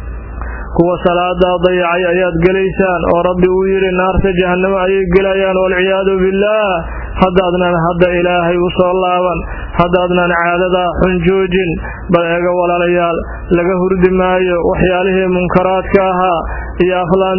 kuwa salaadaa dayacay ayaad gelaysaan oo rabbi uu yidhi naarta jahannamo ayay gelayaan waalciyaadu billaah haddaadnan hadda ilaahay u soo laaban haddaadnan caadadaa xun joojin bal eega walaalayaal laga hurdi maayo waxyaalihii munkaraadka ahaa iyo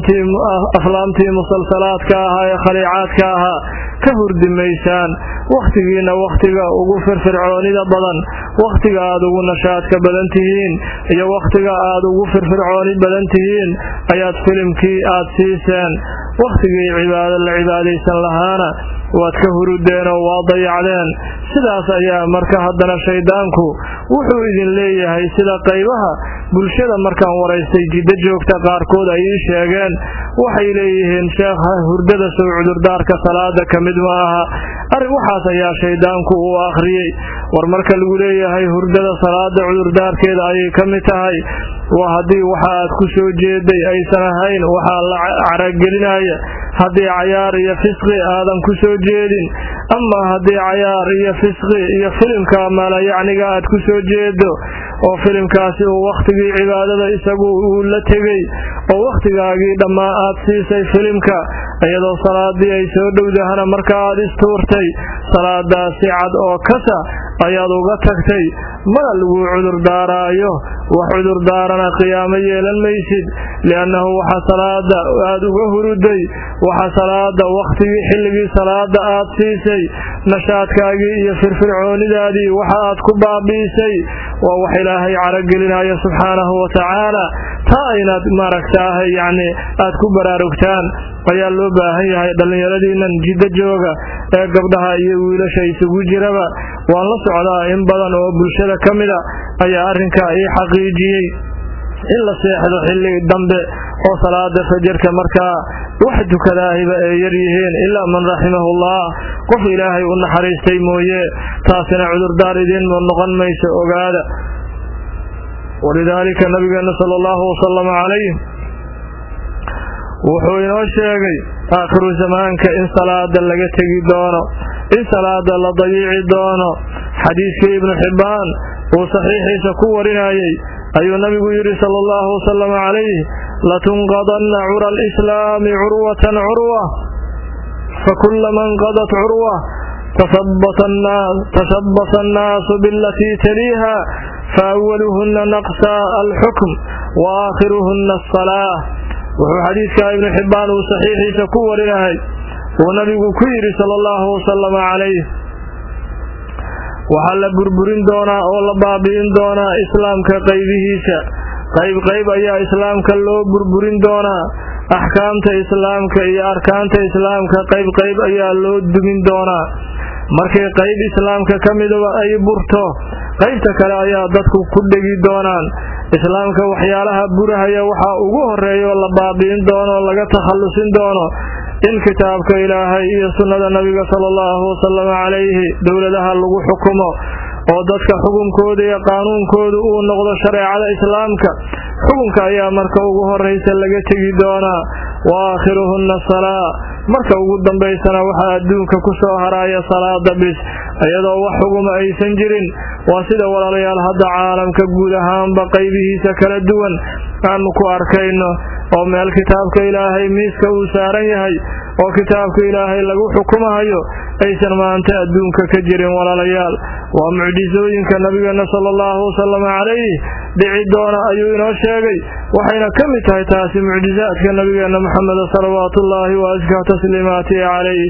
aflaamtii musalsalaadka ahaa ee khaliicaadka ahaa ka hurdi maysaan wakhtigiinna wakhtiga ugu firfircoonida badan wakhtiga aad ugu nashaadka badan tihiin iyo wakhtiga aad ugu firfircooni badan tihiin ayaad filimkii aad siiseen wakhtigii cibaado la cibaadaysan lahaana waad ka hurudeen oo waa dayacdeen sidaas ayaa marka haddana shayddaanku wuxuu idin leeyahay sida qaybaha bulshada markaan waraystay jiddo joogta qaarkood ay ii sheegeen waxay leeyihiin sheekha hurdada sow cudurdaarka salaada ka mid ma aha arrin waxaas ayaa shayddaanku uu akhriyey war marka lagu leeyahay hurdada salaada cudurdaarkeeda ayay ka mid tahay waa haddii waxa aad ku soo jeeday aysan ahayn waxaa la caragelinaya haddii cayaar iyo fisqi aadan ku soo jeedin ama haddii cayaar iyo fisqi iyo filimka maalayacniga aad ku soo jeedo oo filimkaasi uu wakhtigii cibaadada isagu uu la tegey oo wakhtigaagii dhammaa aad siisay filimka iyadoo salaadii ay soo dhowdahana marka aad istuurtay salaadaa si cad oo kasa ayaad uga tagtay mana laguu cudurdaaraayo wax cudurdaarana qiyaamo yeelan maysid liannahu waxa salaada aad uga huruday waxa salaada wakhtigii xilligii salaada aad siisay nashaadkaagii iyo firfircoonidaadii waxa aad ku baabi'isay waa wax ilaahay caragelinaya subxaanahu wa tacaala taa aynaad maaragtaahay yacni aad ku baraarugtaan ayaa loo baahan yahay dhallinyaradiinnan jiddo jooga ee gabdhaha iyo wiilasha isugu jiraba waan la socdaa in badan oo bulshada ka mida ayaa arrinkaa ii xaqiijiyey in la seexdo xilli dambe oo salaada fajarka markaa wax dukadaahiba ay yar yihiin ilaa man raximahullah qof ilaahay u naxariistay mooye taasina cudurdaar idiin noqon mayso ogaada walidaalika nabigeena sala allahu wasalama calayh wuxuu inoo sheegay aakhiru zamaanka in salaada laga tegi doono in salaada la dayiici doono xadiiskii ibnu xibbaan uu saxiixiisa ku warinayey ayuu nabigu yidhi sala allahu wasalam calayh latunqadanna cura alislaami curwatan curwa fakullama inqadat curwa tashabbasa annaasu bialatii taliiha faawaluhunna naqsa alxukm wa aakhiruhunna asalaa wuxuu xadiidkaa ibnu xibbaan uu saxiixiisa ku warinahay uu nabigu ku yidhi sala allahu wasalama calayh waxaa la burburin doonaa oo la baabi'in doonaa islaamka qaybihiisa qayb qayb ayaa islaamka loo burburin doonaa axkaamta islaamka iyo arkaanta islaamka qayb qayb ayaa loo dumin doonaa markay qayb islaamka ka midaba ay burto qaybta kale ayaa dadku ku dhegi doonaan islaamka waxyaalaha burahaya waxaa ugu horeeya oo la baabi'in doono oo laga takhallusin doono in kitaabka ilaahay iyo sunnada nabiga sala allahu wasalam calayhi dowladaha lagu xukumo oo dadka xukunkooda iyo qaanuunkooda uu noqdo shareecada islaamka xukunka ayaa marka ugu horraysa laga tegi doonaa wa aakhiruhunna salaa marka ugu dambaysana waxaa adduunka ku soo haraya salaada bis iyadoo wax xuguma aysan jirin waa sida walaalayaal hadda caalamka guud ahaanba qaybihiisa kala duwan aanu ku arkayno oo meel kitaabka ilaahay miiska uu saaran yahay oo kitaabka ilaahay lagu xukumahayo aysan maanta adduunka ka jirin walaalayaal waa mucjisooyinka nabigeena sala allahu wasalam calayh dhici doona ayuu inoo sheegay waxayna ka mid tahay taasi mucjisaadka nabigeena maxameda salawaatuullaahi wa askaa tasliimaatihi calayh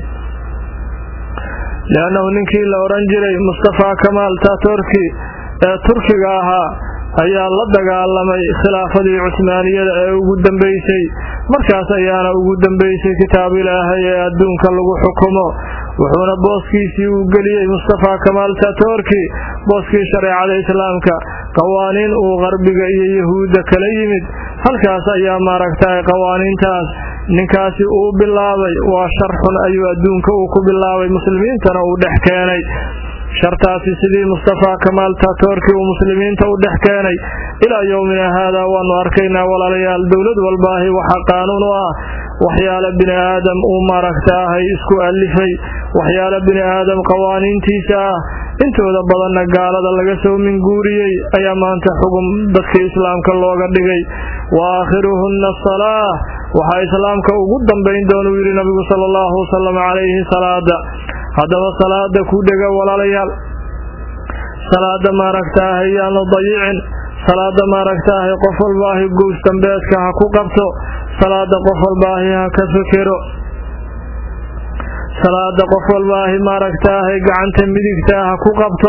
liannahu ninkii la odhan jiray mustafaa kamaal tatorki ee turkiga ahaa ayaa la dagaalamay khilaafadii cusmaaniyada ee ugu dambaysay markaas ayaana ugu dambaysay kitaab ilaahay ee adduunka lagu xukumo wuxuuna booskiisii uu geliyey mustafaa kamaal tatorki booskii shareecada islaamka qawaaniin uu qarbiga iyo yahuudda kala yimid halkaas ayaa maaragtay qawaaniintaas ninkaasi uu bilaabay waa shar xun ayuu adduunka uu ku bilaabay muslimiintana uu dhex keenay shartaasi sidii mustafaa kamaal tatorki uu muslimiinta u dhex keenay ilaa yowmina haadaa waanu arkaynaa walaalayaal dowlad walbaahi waxaa qaanuun u ah waxyaala bini aadam uu maaragtaahay isku alifay waxyaala bini aadam qawaaniintiisa ah intooda badanna gaalada laga soo minguuriyey ayaa maanta xugum dadka islaamka looga dhigay wa aakhiruhunna asalaa waxaa islaamka ugu dambayn doonuu yidhi nabigu sala allahu wasalam calayhi salaada haddaba salaada ku dhega walaalayaal salaada maaragtaahay yaanu dayicin salaada maaragtaahay qof walbaahi gows dambeedka ha ku qabto salaada qof walbaahi ha ka fikiro salaada qof walbaahi maaragtaahay gacanta midigta ha ku qabto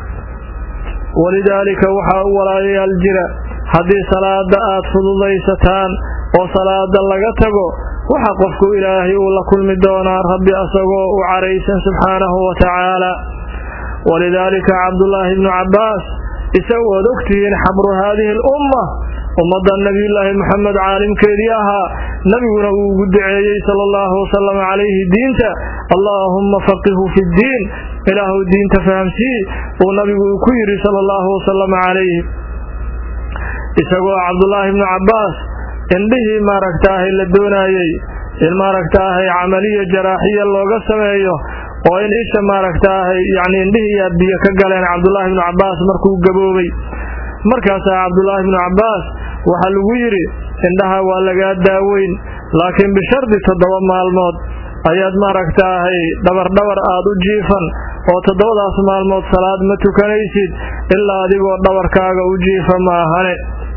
walidaalika waxaa u walaalayaal jira haddii salaada aad fududaysataan oo salaada laga tago waxa qofku ilaahay uu la kulmi doonaa rabbi asagoo u caraysan subxaanahu wa tacaala walidaalika cabdullaahi ibnu cabbaas isagu ood ogtihiin xabru haadihi alumma ummadda nebiyullaahi moxamed caalimkeedii ahaa nebiguna uu ugu duceeyey sala allahu wasalam calayhi diinta allaahumma faqihu fi ddiin ilaahu diinta fahamsii uu nabigu uu ku yidhi sala allahu wasalam calayhi isagoo cabdullaahi ibnu cabbaas indhihii maaragtaahay la doonaayey in maaragtaahay camaliya jaraaxiya looga sameeyo oo in isha maaragtaahay yacni indhihiiyaa biyo ka galeen cabdullaahi ibnu cabbaas markuu gaboobay markaasaa cabdullaahi ibnu cabbaas waxaa lagu yidhi indhaha waa lagaa daaweyn laakiin bishardi toddoba maalmood ayaad maaragtaahay dhabardhabar aad u jiifan oo toddobadaas maalmood salaad ma tukanaysid ilaa adigoo dhabarkaaga u jiifa ma ahane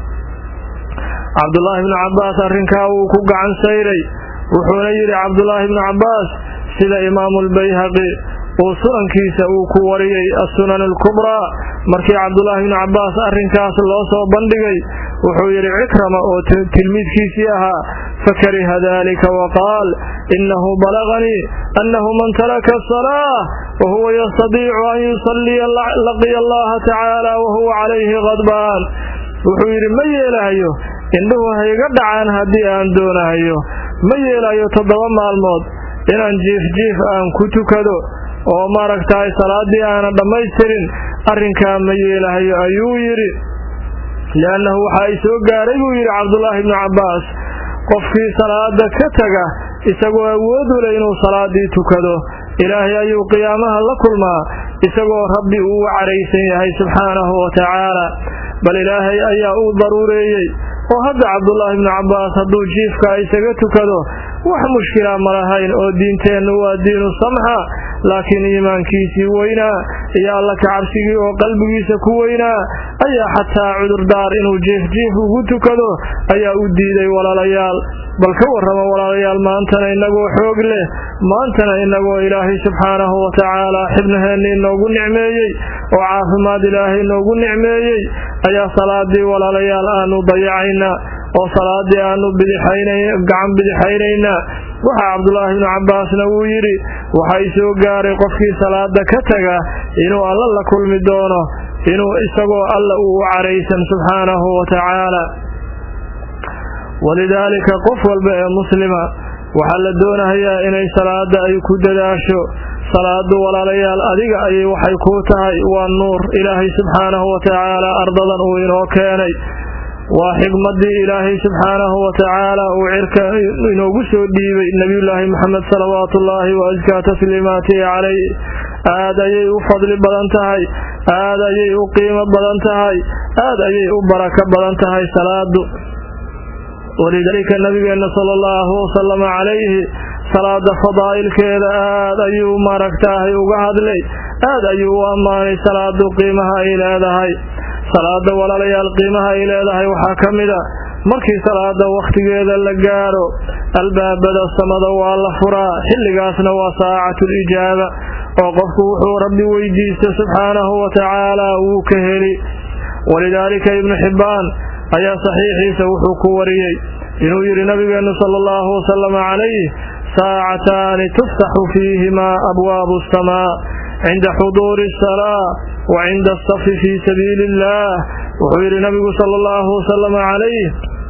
cabdullaahi ibnu cabbaas arrinkaa wuu ku gacan sayray wuxuuna yidhi cabdullaahi ibnu cabbaas sida imaamuulbayhaqi uu sunankiisa uu ku wariyey assunan alkubraa markii cabdullaahi ibnu cabbaas arrinkaas loo soo bandhigay wuxuu yidhi cikrama oo tilmiidkiisii ahaa fakariha dalika wa qaal innahu balaganii annahu man taraka asalaa wa huwa yastadiicu an yusalliya laqiya allaha tacaala wa huwa calayhi qadbaan wuxuu yidhi ma yeelahayo indhuhu hayga dhacaan haddii aan doonahayo ma yeelayo toddoba maalmood inaan jiif jiif aan ku tukado oo maaragtahay salaaddii aanan dhammaystirin arrinkaa ma yeelahayo ayuu yidhi li'annahu waxa ay soo gaaray buu yidhi cabdullaahi ibnu cabbaas qofkii salaada ka taga isagoo awood u leh inuu salaaddii tukado ilaahay ayuu qiyaamaha la kulmaa isagoo rabbi uu u caraysan yahay subxaanahu wa tacaala bal ilaahay ayaa uu daruureeyey oo hadda cabdullaahi ibnu cabbaas hadduu jiifka isaga tukado wax mushkila ma lahayn oo diinteennu waa diinu samxa laakiin iimaankiisii weynaa iyo alla kacabsigii oo qalbigiisa ku weynaa ayaa xataa cudurdaar inuu jiifjiif ugu tukado ayaa u diiday walaalayaal bal ka warrama walaalayaal maantana innagoo xoog leh maantana innagoo ilaahay subxaanahu wa tacaala xibnaheenna inoogu nicmeeyey oo caafimaad ilaahay inoogu nicmeeyey ayaa salaadii walaalayaal aanu dayacaynaa oo salaadii aanu gacan bidixaynaynaa waxaa cabdulaahi ibnu cabbaasna wuu yidhi waxay soo gaaray qofkii salaada ka taga inuu alla la kulmi doono inuu isagoo alla uu u caraysan subxaanahu wa tacaala walidaalika qof walba ee muslima waxaa la doonahayaa inay salaada ay ku dadaasho salaadu walaalayaal adiga ayay waxay kuu tahay waa nuur ilaahay subxaanahu wa tacaala ardadan uu inoo keenay waa xigmadii ilaahay subxaanahu wa tacaala uu cirka inoogu soo dhiibay nebiyullaahi moxamed salawaatuullaahi wa askaa tasliimaatihi calayh aad ayay u fadli badan tahay aad ayay u qiimo badan tahay aad ayay u barako badan tahay salaadu walidaalika nabigeenna sala allahu wasalama calayhi salaada fadaa'ilkeeda aad ayuu maaragtaahay uga hadlay aad ayuu u ammaanay salaadu qiimaha ay leedahay salaada walaalayaal qiimaha ay leedahay waxaa ka mid a markii salaada wakhtigeeda la gaaro albaabada samada waa la furaa xilligaasna waa saacatul ijaaba oo qofku wuxuu rabbi weydiista subxaanahu wa tacaala wuu ka heli walidaalika ibnu xibbaan ayaa saxiixiisa wuxuu ku wariyey inuu yidhi nabigeennu sala allahu wasalama calayh saacataani tuftaxu fiihimaa abwaabu asamaa cinda xuduuri asalaa wa cinda asafi fii sabiili illaah wuxuu yidhi nabigu sala allahu wasalama calayh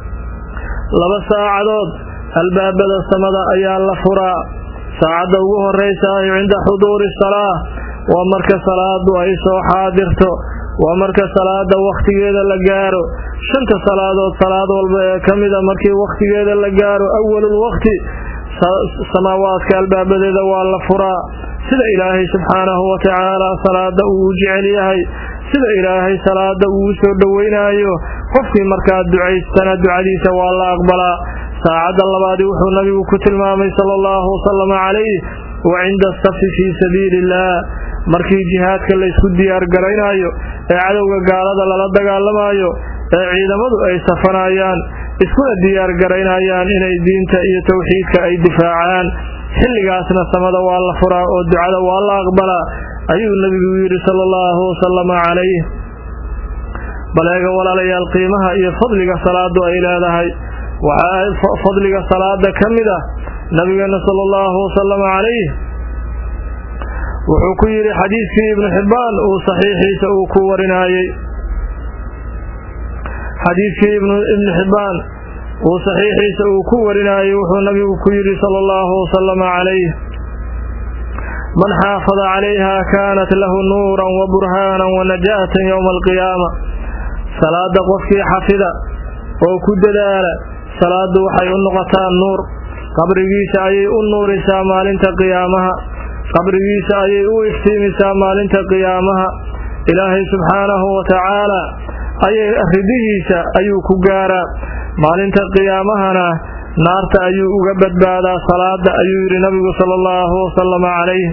laba saacadood albaabada samada ayaa la furaa saacadda ugu horraysaay cinda xuduuri salaa waa marka salaadu ay soo xaadirto waa marka salaada wakhtigeeda la gaaro shanta salaadood salaad walba ee ka mida markii wakhtigeeda la gaaro awalul wakhti samaawaadka albaabadeeda waa la furaa sida ilaahay subxaanahu wa tacaala salaada uu u jecel yahay sida ilaahay salaada uu u soo dhoweynaayo qofkii markaa ducaystana ducadiisa waa la aqbalaa saacadda labaadii wuxuu nabigu ku tilmaamay sala allahu wasalama calayh wa cinda asafi fii sabiili illaah markii jihaadka laysku diyaargaraynaayo ee cadowga gaalada lala dagaalamaayo ee ciidamadu ay safanayaan iskuna diyaargaraynayaan inay diinta iyo towxiidka ay difaacaan xilligaasna samada waa la furaa oo ducada waa la aqbalaa ayuu nebigu yidhi sala allahu wasalama calayh baleega walaalayaal qiimaha iyo fadliga salaadu ay leedahay waxaa fadliga salaada ka mid ah nabigeenna sala allahu wasalama calayh wuxuu ku yidhi xadiidkii ibnu xibbaan uu saxiixiisa uu ku warinaayey xadiidkii ibnu xibbaan uu saxiixiisa uu ku warinaayey wuxuu nabigu ku yidhi sala allahu wasalama calayh man xaafada calayha kaanat lahu nuuran wa burhaanan wa najaatan yowma alqiyaama salaada qofkii xafida oo ku dadaala salaadu waxay u noqotaa nuur qabrigiisa ayay u nuurisaa maalinta qiyaamaha qabrigiisa ayay u iftiimisaa maalinta qiyaamaha ilaahay subxaanahu wa tacaala ayay ridihiisa ayuu ku gaaraa maalinta qiyaamahana naarta ayuu uga badbaadaa salaada ayuu yidhi nabigu sala allahu wasalama calayh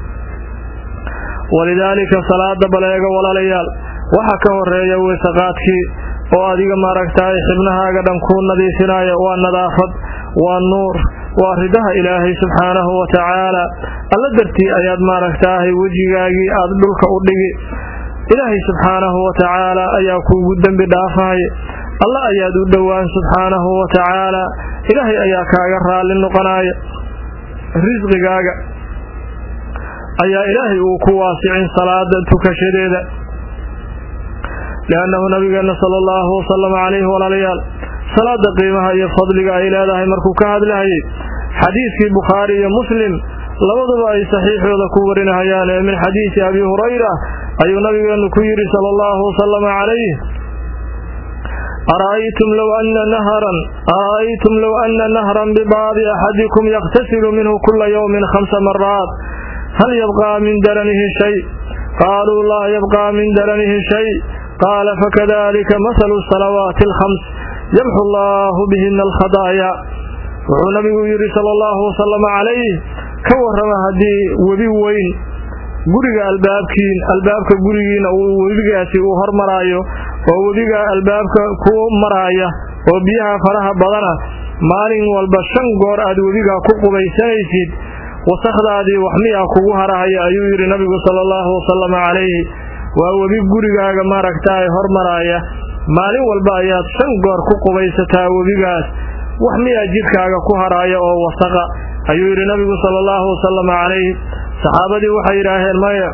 walidaalika salaada baleega walaalayaal waxa ka horeeya weysaqaadkii oo adiga maaragtaay xibnahaaga dhan kuu nadiifinaya waa nadaafad waa nuur waa ridaha ilaahay subxaanahu wa tacaala alla dartii ayaad maaragtaahay wejigaagii aad dhulka u dhigi ilaahay subxaanahu wa tacaala ayaa kuugu dembi dhaafay alla ayaad u dhowaan subxaanahu wa tacaala ilaahay ayaa kaaga raalli noqonaya risqigaaga ayaa ilaahay uu ku waasicin salaada tukashadeeda liannahu nabigeenna sala allahu wasalama calayhi walaalayaal salaada qiimaha iyo fadliga ay leedahay markuu ka hadlahayay xadiidkii bukhaari iyo muslim labaduba ay saxiixooda ku warinahayaan ee min xadiisi abi hurayra ayuu nabigeennu ku yidhi sala allahu wasalama calayh ara'aytum low ana nahran ara'aytum low ana nahran bibaabi axadikum yaqtasilu minhu kula yowmin khamsa maraat hal yabqaa min daranihi shay qaaluu laa yabqaa min daranihi shay qaala fakadalika mahalu salawaati alkhams yamxu allaahu bihina alkhadaaya wuxuu nabigu yidhi sala allahu wasalama calayh ka warrama haddii webi weyn guriga albaabkiin albaabka gurigiina uu webigaasi uu hormaraayo oo webiga albaabka ku maraaya oo biyaha faraha badana maalin walba shan goor aad webigaa ku qubaysanaysid wasakhdaadii wax miyaa kugu harahaya ayuu yidhi nabigu sala allahu wasalama calayhi waa webi gurigaaga maaragtaay hormaraaya maalin walba ayaad shan goor ku qubaysataa webigaas wax miyaa jidhkaaga ku haraaya oo wasaqa ayuu yidhi nabigu sala allahu wasalama calayhi saxaabadii waxay yidhaaheen maya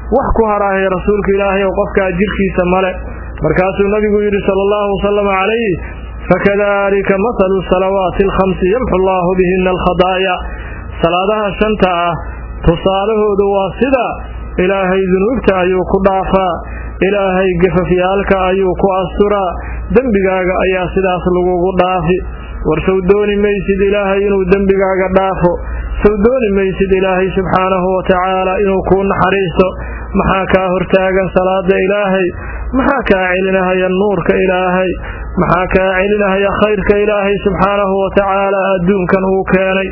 wax ku haraahay rasuulka ilaahay oo qofkaa jirkiisa male markaasuu nabigu yidhi sala allahu wasalam calayh fakadalika mathalu salawaati alkhamsi yamxu allaahu bihina alkhadaaya salaadaha shanta ah tusaalahoodu waa sida ilaahay dunuubta ayuu ku dhaafaa ilaahay gafafyaalka ayuu ku asturaa dembigaaga ayaa sidaas lagugu dhaafi war sow dooni maysid ilaahay inuu dembigaaga dhaafo sow dooni maysid ilaahay subxaanahu wa tacaala inuu kuu naxariisto maxaa kaa hortaagan salaada ilaahay maxaa kaa celinahaya nuurka ilaahay maxaa kaa celinahaya khayrka ilaahay subxaanahu wa tacaala adduunkan uu keenay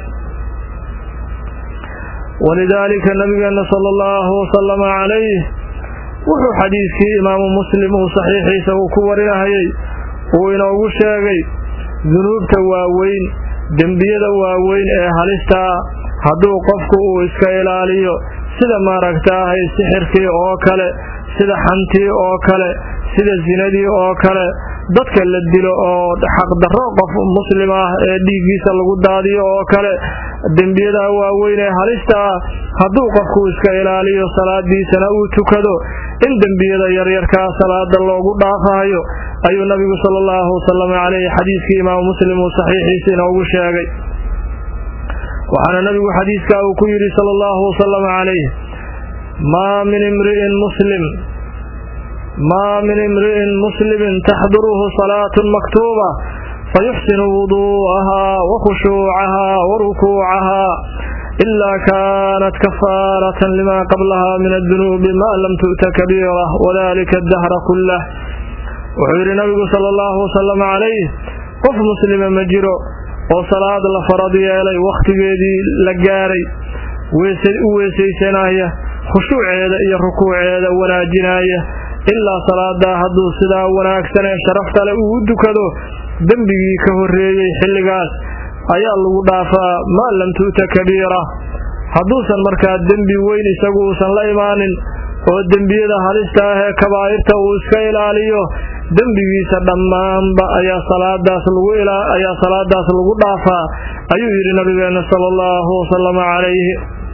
walidaalika nabigeenna sala allahu wasalama calayh wuxuu xadiidkii imaamu muslim uu saxiixiisa uu ku warinahayay uu inoogu sheegay dunuubta waaweyn dembiyada waaweyn ee halistaa hadduu qofku uu iska ilaaliyo sida maaragtaahay sixirkii oo kale sida xantii oo kale sida sinadii oo kale dadka la dilo oo xaqdarro qof muslim ah ee dhiiggiisa lagu daadiyo oo kale dembiyada waaweyn ee halista ah hadduu qofku iska ilaaliyo salaadiisana uu tukado in dembiyada yaryarkaa salaada loogu dhaafahayo ayuu nabigu sala allahu wasalam caleyhi xadiiskii imaamu muslim uu saxiixiisa inoogu sheegay waxaana nabigu xadiiskaa uu ku yidhi sala allahu wasalam calayh maa min imri'in muslim maa min imri'in muslimin taxduruhu salaatun maktuuba fayuxsinu wuduu'ahaa wa khushuucahaa wa rukuucahaa ilaa kaanat kafaaratan limaa qablahaa min addunuubi maa lam tu'ta kabiira wadalika addahra kullah wuxuu yidhi nabigu sala allahu wasalam calayh qof muslima ma jiro oo salaad la farad yeelay wakhtigeedii la gaaray u weesaysanaya khushuuceeda iyo rukuuceeda wanaajinaya ilaa salaadaa hadduu sidaa wanaagsan ee sharafta leh uu u dukado dembigii ka horreeyey xilligaas ayaa lagu dhaafaa maa lam tu'ta kabiira hadduusan markaa dembi weyn isagu uusan la imaanin oo dembiyada halista ah ee kabaa'irta uu iska ilaaliyo dembigiisa dhammaanba ayaa salaadaas lagu ayaa salaadaas lagu dhaafaa ayuu yidhi nabigeenna sala allahu wasalama calayhi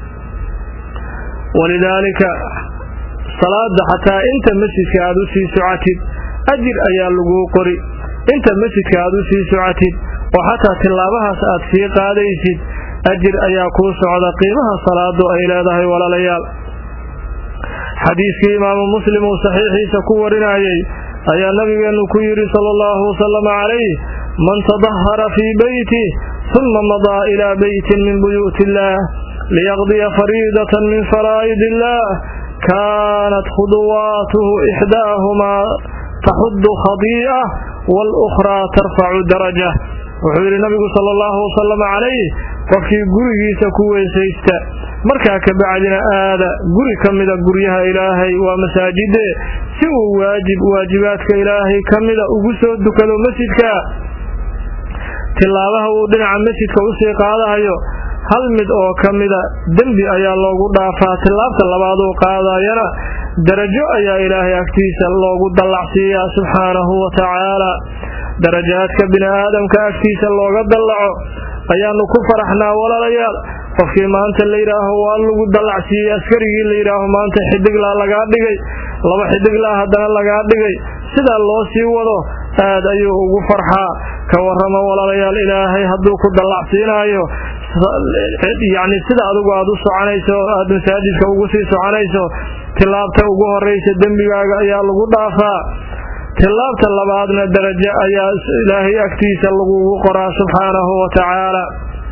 walidaalika salaada xataa inta masjidka aad u sii socatid ajir ayaa laguu qori inta masjidka aad u sii socatid oo xataa tilaabahaas aad sii qaadaysid ajir ayaa kuu socda qiimaha salaadu ay leedahay walaalayaal xadiiskii imaamu muslim uu saxiixiisa ku warinayay ayaa nabigeennu ku yidhi sala allahu wasalama calayh man tadahara fii beyti huma madaa ilaa beytin min buyuuti illaah liyaqdiya fariidatan min faraa'id illaah kaanat khuduwaatuhu ixdaahumaa taxuddu khadii'a waalukhraa tarfacu daraja wuxuu yidhi nabigu sala allahu wasalam calayh qofkii gurigiisa ku weysaysta markaa ka bacdina aada guri ka mida guryaha ilaahay waa masaajide si uu waajib waajibaadka ilaahay ka mida ugu soo dukado masjidka tilaabaha uu dhinaca masjidka usii qaadahayo hal mid oo ka mida dembi ayaa loogu dhaafaa tilaabta labaaduu qaadayana darajo ayaa ilaahay agtiisa loogu dallacsiiyaa subxaanahu wa tacaala darajaadka bini aadamka agtiisa looga dallaco ayaanu ku faraxnaa walaalayaal qofkii maanta la yidhaaho waa lagu dallacsiiyey askarigii la yidhaaho maanta xidiglaa lagaa dhigay laba xidiglaa haddana lagaa dhigay sidaa loo sii wado aad ayuu ugu farxaa ka warrama walaalayaal ilaahay hadduu ku dallacsiinaayo yacni sida adigu aad u soconayso aad masaajidka ugu sii soconayso tilaabta ugu horraysa dembigaaga ayaa lagu dhaafaa tilaabta labaadna darajo ayaa ilaahay agtiisa lagugu qoraa subxaanahu wa tacaala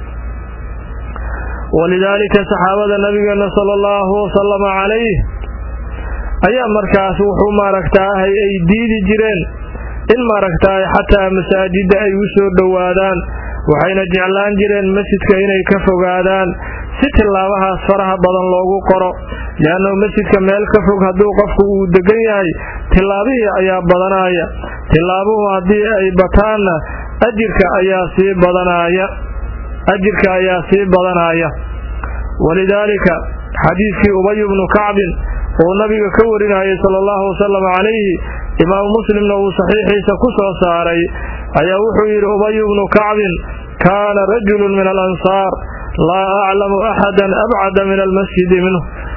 walidaalika saxaabada nabigeenna sala allahu wasalama calayh ayaa markaas wuxuu maaragtaahay ay diidi jireen in maaragtaay xataa masaajidda ay u soo dhowaadaan waxayna jeclaan jireen masjidka inay ka fogaadaan si tilaabahaas faraha badan loogu qoro leanno masjidka meel ka fog hadduu qofku uu degan yahay tilaabihii ayaa badanaya tilaabuhu haddii ay bataanna ajirka ayaa sii badanaya ajirka ayaa sii badanaya walidaalika xadiidkii ubay bnu kacbin uu nabiga ka warinayay sala allahu wasalam calayhi imaamu muslimna uu saxiixiisa ku soo saaray ayaa wuxuu yidhi ubay bnu kacbin kaana rajulun min alansaar laa aclamu axadan abcada min almasjidi minhu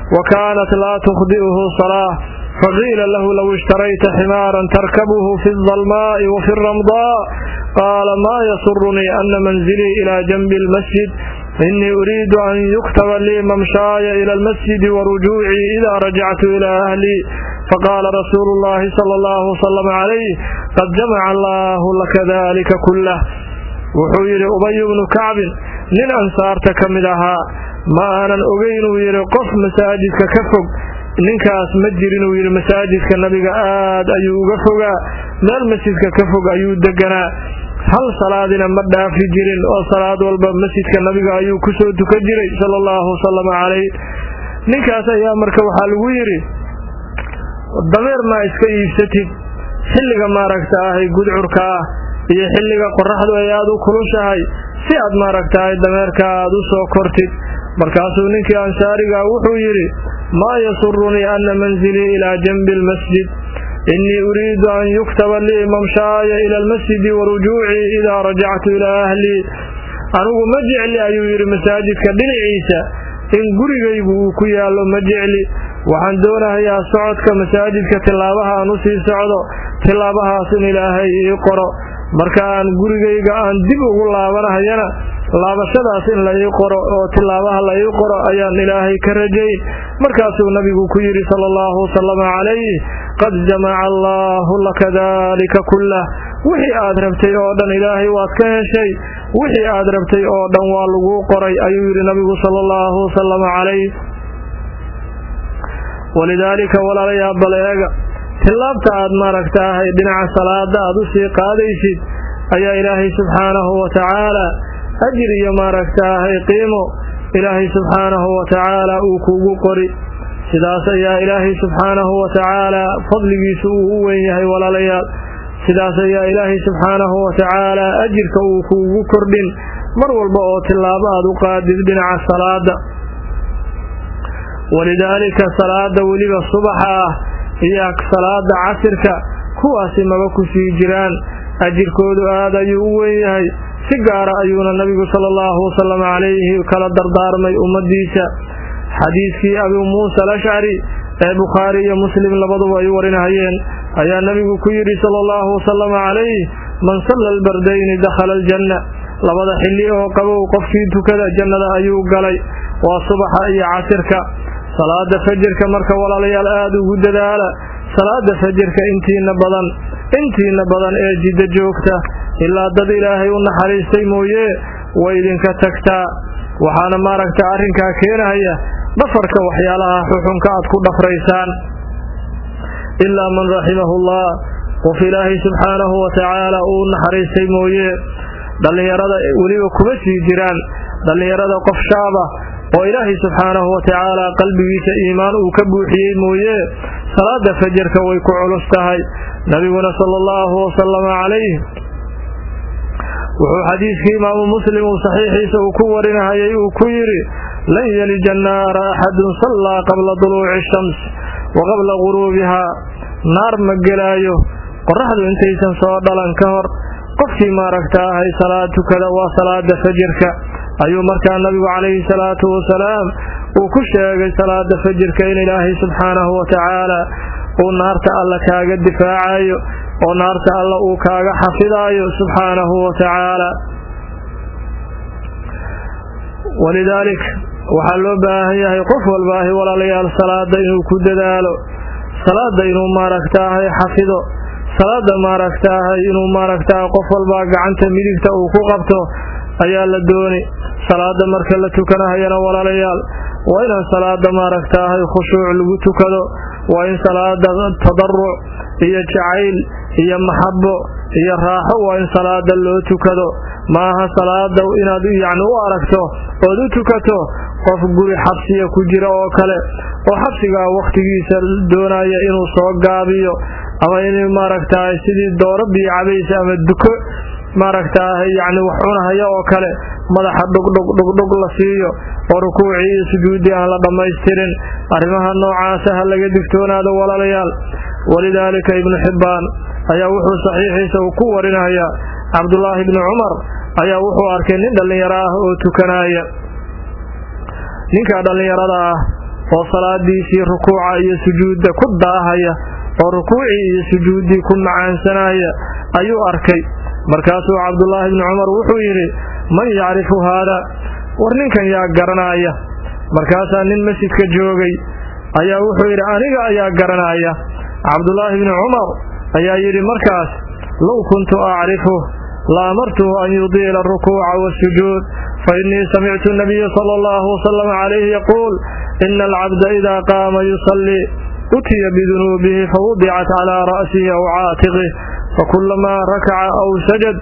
wa kaanat laa tukhdi'uhu salaa faqiila lahu low ishtarayta ximaaran tarkabuhu fi aldalmaa'i wa fi alramdaa qaala maa yasurunii ana manzilii ilaa janbi almasjid inii uriidu an yuktaba lii mamshaaya ila almasjidi warujuucii idaa rajactu ilaa ahlii faqaala rasuulu llaahi sala allahu wasalam calayh qad jamaca allaahu laka daalika kullah wuxuu yidhi ubayu bnu kacbin nin ansaarta ka mid ahaa ma aanan ogeynuu yidhi qof masaajidka ka fog ninkaas ma jirinuu yidhi masaajidka nabiga aad ayuu uga fogaa meel masjidka ka fog ayuu deganaa hal salaadina ma dhaafi jirin oo salaad walba masjidka nabiga ayuu ku soo tukan jiray sala allahu wasalama calayh ninkaas ayaa marka waxaa lagu yidhi dameer maa iska iibsatid xilliga maaragta ahay gudcurka ah iyo xilliga qoraxdu ay aad u kulushahay si aad maaragtahay dameerka aad u soo kortid markaasuu ninkii ansaarigaa wuxuu yidhi maa yasurunii ana manzilii ilaa janbi almasjid innii uriidu an yuktaba lii mamshaaya ila almasjidi warujuucii idaa rajactu ilaa ahlii anigu ma jecli ayuu yidhi masaajidka dhinaciisa in gurigaygu uu ku yaallo ma jecli waxaan doonahayaa socodka masaajidka tilaabaha aan u sii socdo tilaabahaas in ilaahay ii qoro marka aan gurigayga aan dib ugu laabanahayana laabashadaas in la ii qoro oo tilaabaha la ii qoro ayaan ilaahay ka rajayn markaasuu nabigu ku yidhi sala allahu wasalama calayh qad jamaca allaahu laka daalika kullah wixii aad rabtay oo dhan ilaahay waad ka heshay wixii aad rabtay oo dhan waa laguu qoray ayuu yidhi nabigu sala allahu wasalama calayh walidaalika walaalayaa bal eega tillaabta aad maaragtaahay dhinaca salaada aad u sii qaadaysid ayaa ilaahay subxaanahu wa tacaala ajir iyo maaragtaahay qiimo ilaahay subxaanahu wa tacaala uu kuugu qori sidaas ayaa ilaahay subxaanahu wa tacaala fadligiisu uu u weyn yahay walaalayaal sidaas ayaa ilaahay subxaanahu wa tacaala ajirka uu kuugu kordhin mar walba oo tillaabo aad u qaadid dhinaca salaada walidaalika salaada weliba subaxa ah iyo salaada casirka kuwaasi maba ku sii jiraan ajirkoodu aad ayuu u weyn yahay si gaara ayuuna nabigu sala allahu wasalam calayhi kala dardaarmay ummadiisa xadiiskii abuu muusa alashcari ee bukhaari iyo muslim labaduba ay warinahayeen ayaa nabigu ku yidhi sala allahu wasalam calayh man salla albardayni dakhala aljanna labada xilli oo qabow qofkii tukada jannada ayuu galay waa subaxa iyo casirka salaada fajirka marka walaalayaal aada ugu dadaala salaada fajirka intiina badan intiina badan ee jiddo joogta ilaa dad ilaahay u naxariistay mooye way idinka tagtaa waxaana maaragta arrinkaa keenahaya dhafarka waxyaalaha xuxunka aad ku dhafraysaan ilaa man raximahullah qof ilaahay subxaanahu wa tacaala uu naxariistay mooye dhallinyarada weliba kuma sii jiraan dhallinyarada qof shaaba oo ilaahay subxaanahu wa tacaala qalbigiisa iimaan uu ka buuxiyey mooye salaada fajarka way ku culus tahay nabiguna sala allahu wasalama calayh wuxuu xadiiskii imaamu muslim uu saxiixiisa uu ku warinahayay uu ku yidhi lan yelija annaara axadun sallaa qabla duluuci shams wa qabla guruubihaa naar ma gelaayo qoraxdu intaysan soo dhalan ka hor qofkii maaragta ahay salaad tukada waa salaada fajirka ayuu markaa nabigu calayhi salaatu wasalaam uu ku sheegay salaada fajirka in ilaahay subxaanahu wa tacaala uu naarta alla kaaga difaacayo oo naarta alla uu kaaga xafidaayo subxaanahu wa tacaala walidaalik waxaa loo baahan yahay qof walbaahi walaalayaal salaada inuu ku dadaalo salaada inuu maaragtaahay xafido salaada maaragtaahay inuu maaragtaa qof walbaa gacanta midigta uu ku qabto ayaa la dooni salaada marka la tukanahayana walaalayaal waa inaan salaada maaragtaahay khushuuc lagu tukado waa in salaada tadaruc iyo jacayl iyo maxabo iyo raaxo waa in salaada loo tukado maaha salaada inaad yacni u aragto ood u tukato qof guri xabsiya ku jira oo kale oo xabsigaa wakhtigiisa doonaya inuu soo gaabiyo ama in maaragtahay sidii dooro biyo cabaysa ama duko maaragtaahay yacni wax cunahaya oo kale madaxa dhugdhug dhugdhug la siiyo oo rukuucii iyo sujuuddii aan la dhammaystirin arrimaha noocaasa ha laga digtoonaado walaalayaal walidaalika ibnu xibbaan ayaa wuxuu saxiixiisa uu ku warinayaa cabdulaahi ibni cumar ayaa wuxuu arkay nin dhallinyaro ah oo tukanaya ninkaa dhallinyarada ah oo salaadiisii rukuuca iyo sujuudda ku daahaya oo rukuucii iyo sujuuddii ku macaansanaya ayuu arkay markaasuu cabdullaahi bni cumar wuxuu yidhi man yacrifu haada war ninkan yaa garanaya markaasaa nin masjidka joogay ayaa wuxuu yidhi aniga ayaa garanaya cabdullaahi bni cumar ayaa yidhi markaas low kuntu acrifu la amartuhu an yudiila arukuuca waasujuud fa innii samictu nabiya sala allahu wasalam calayhi yaquul ina alcabda idaa qaama yusallii utiya bidunuubihi fawudicat calaa ra'sihi aw caatiqih fakulamaa rakaca aw sajad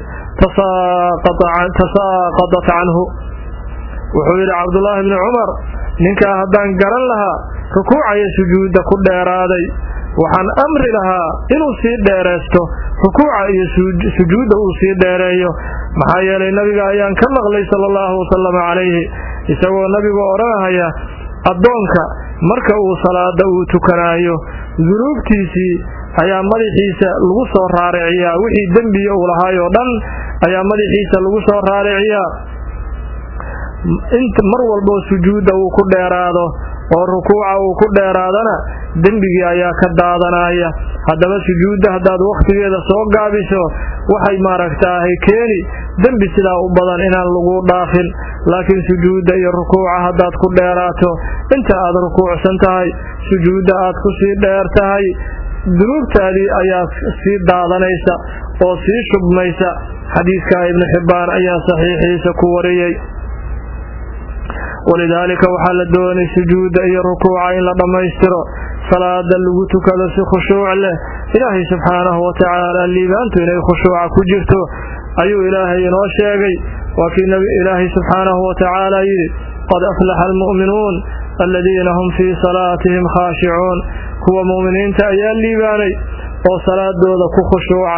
tasaaqadat canhu wuxuu yidhi cabdullaahi bni cumar ninkaa haddaan garan lahaa rukuucaya sujuudda ku dheeraaday waxaan amri lahaa inuu sii dheeraysto rukuuca iyo sujuudda uu sii dheereeyo maxaa yeelay nabiga ayaan ka maqlay sala allahu wasalama calayhi isagoo nabigu odhanahaya addoonka marka uu salaada uu tukanaayo dunuubtiisii ayaa madaxiisa lagu soo raariciyaa wixii dembiya uu lahaay oo dhan ayaa madaxiisa lagu soo raariciyaa mar walboo sujuudda uu ku dheeraado oo rukuuca uu ku dheeraadana dembigii ayaa ka daadanaya haddaba sujuudda haddaad wakhtigeeda soo gaabiso waxay maaragtaahay keeni dembi sidaa u badan inaan lagu dhaafin laakiin sujuudda iyo rukuuca haddaad ku dheeraato inta aad rukuucsan tahay sujuudda aad ku sii dheer tahay dunuubtaadii ayaa sii daadanaysa oo sii shubmaysa xadiidkaa ibnu xibbaan ayaa saxiixiisa ku wariyey walidaalika waxaa la doonay sujuudda iyo rukuuca in la dhammaystiro salaada lagu tukado si khushuuc leh ilaahay subxaanahu watacaala liibaantu inay khushuuca ku jirto ayuu ilaahay inoo sheegay waa kii ilaahay subxaanahu watacaala yidhi qad aflaxa almu'minuun aladiina hum fii salaatihim khaashicuun kuwa mu'miniinta ayaa liibaanay oo salaadooda ku khushuuca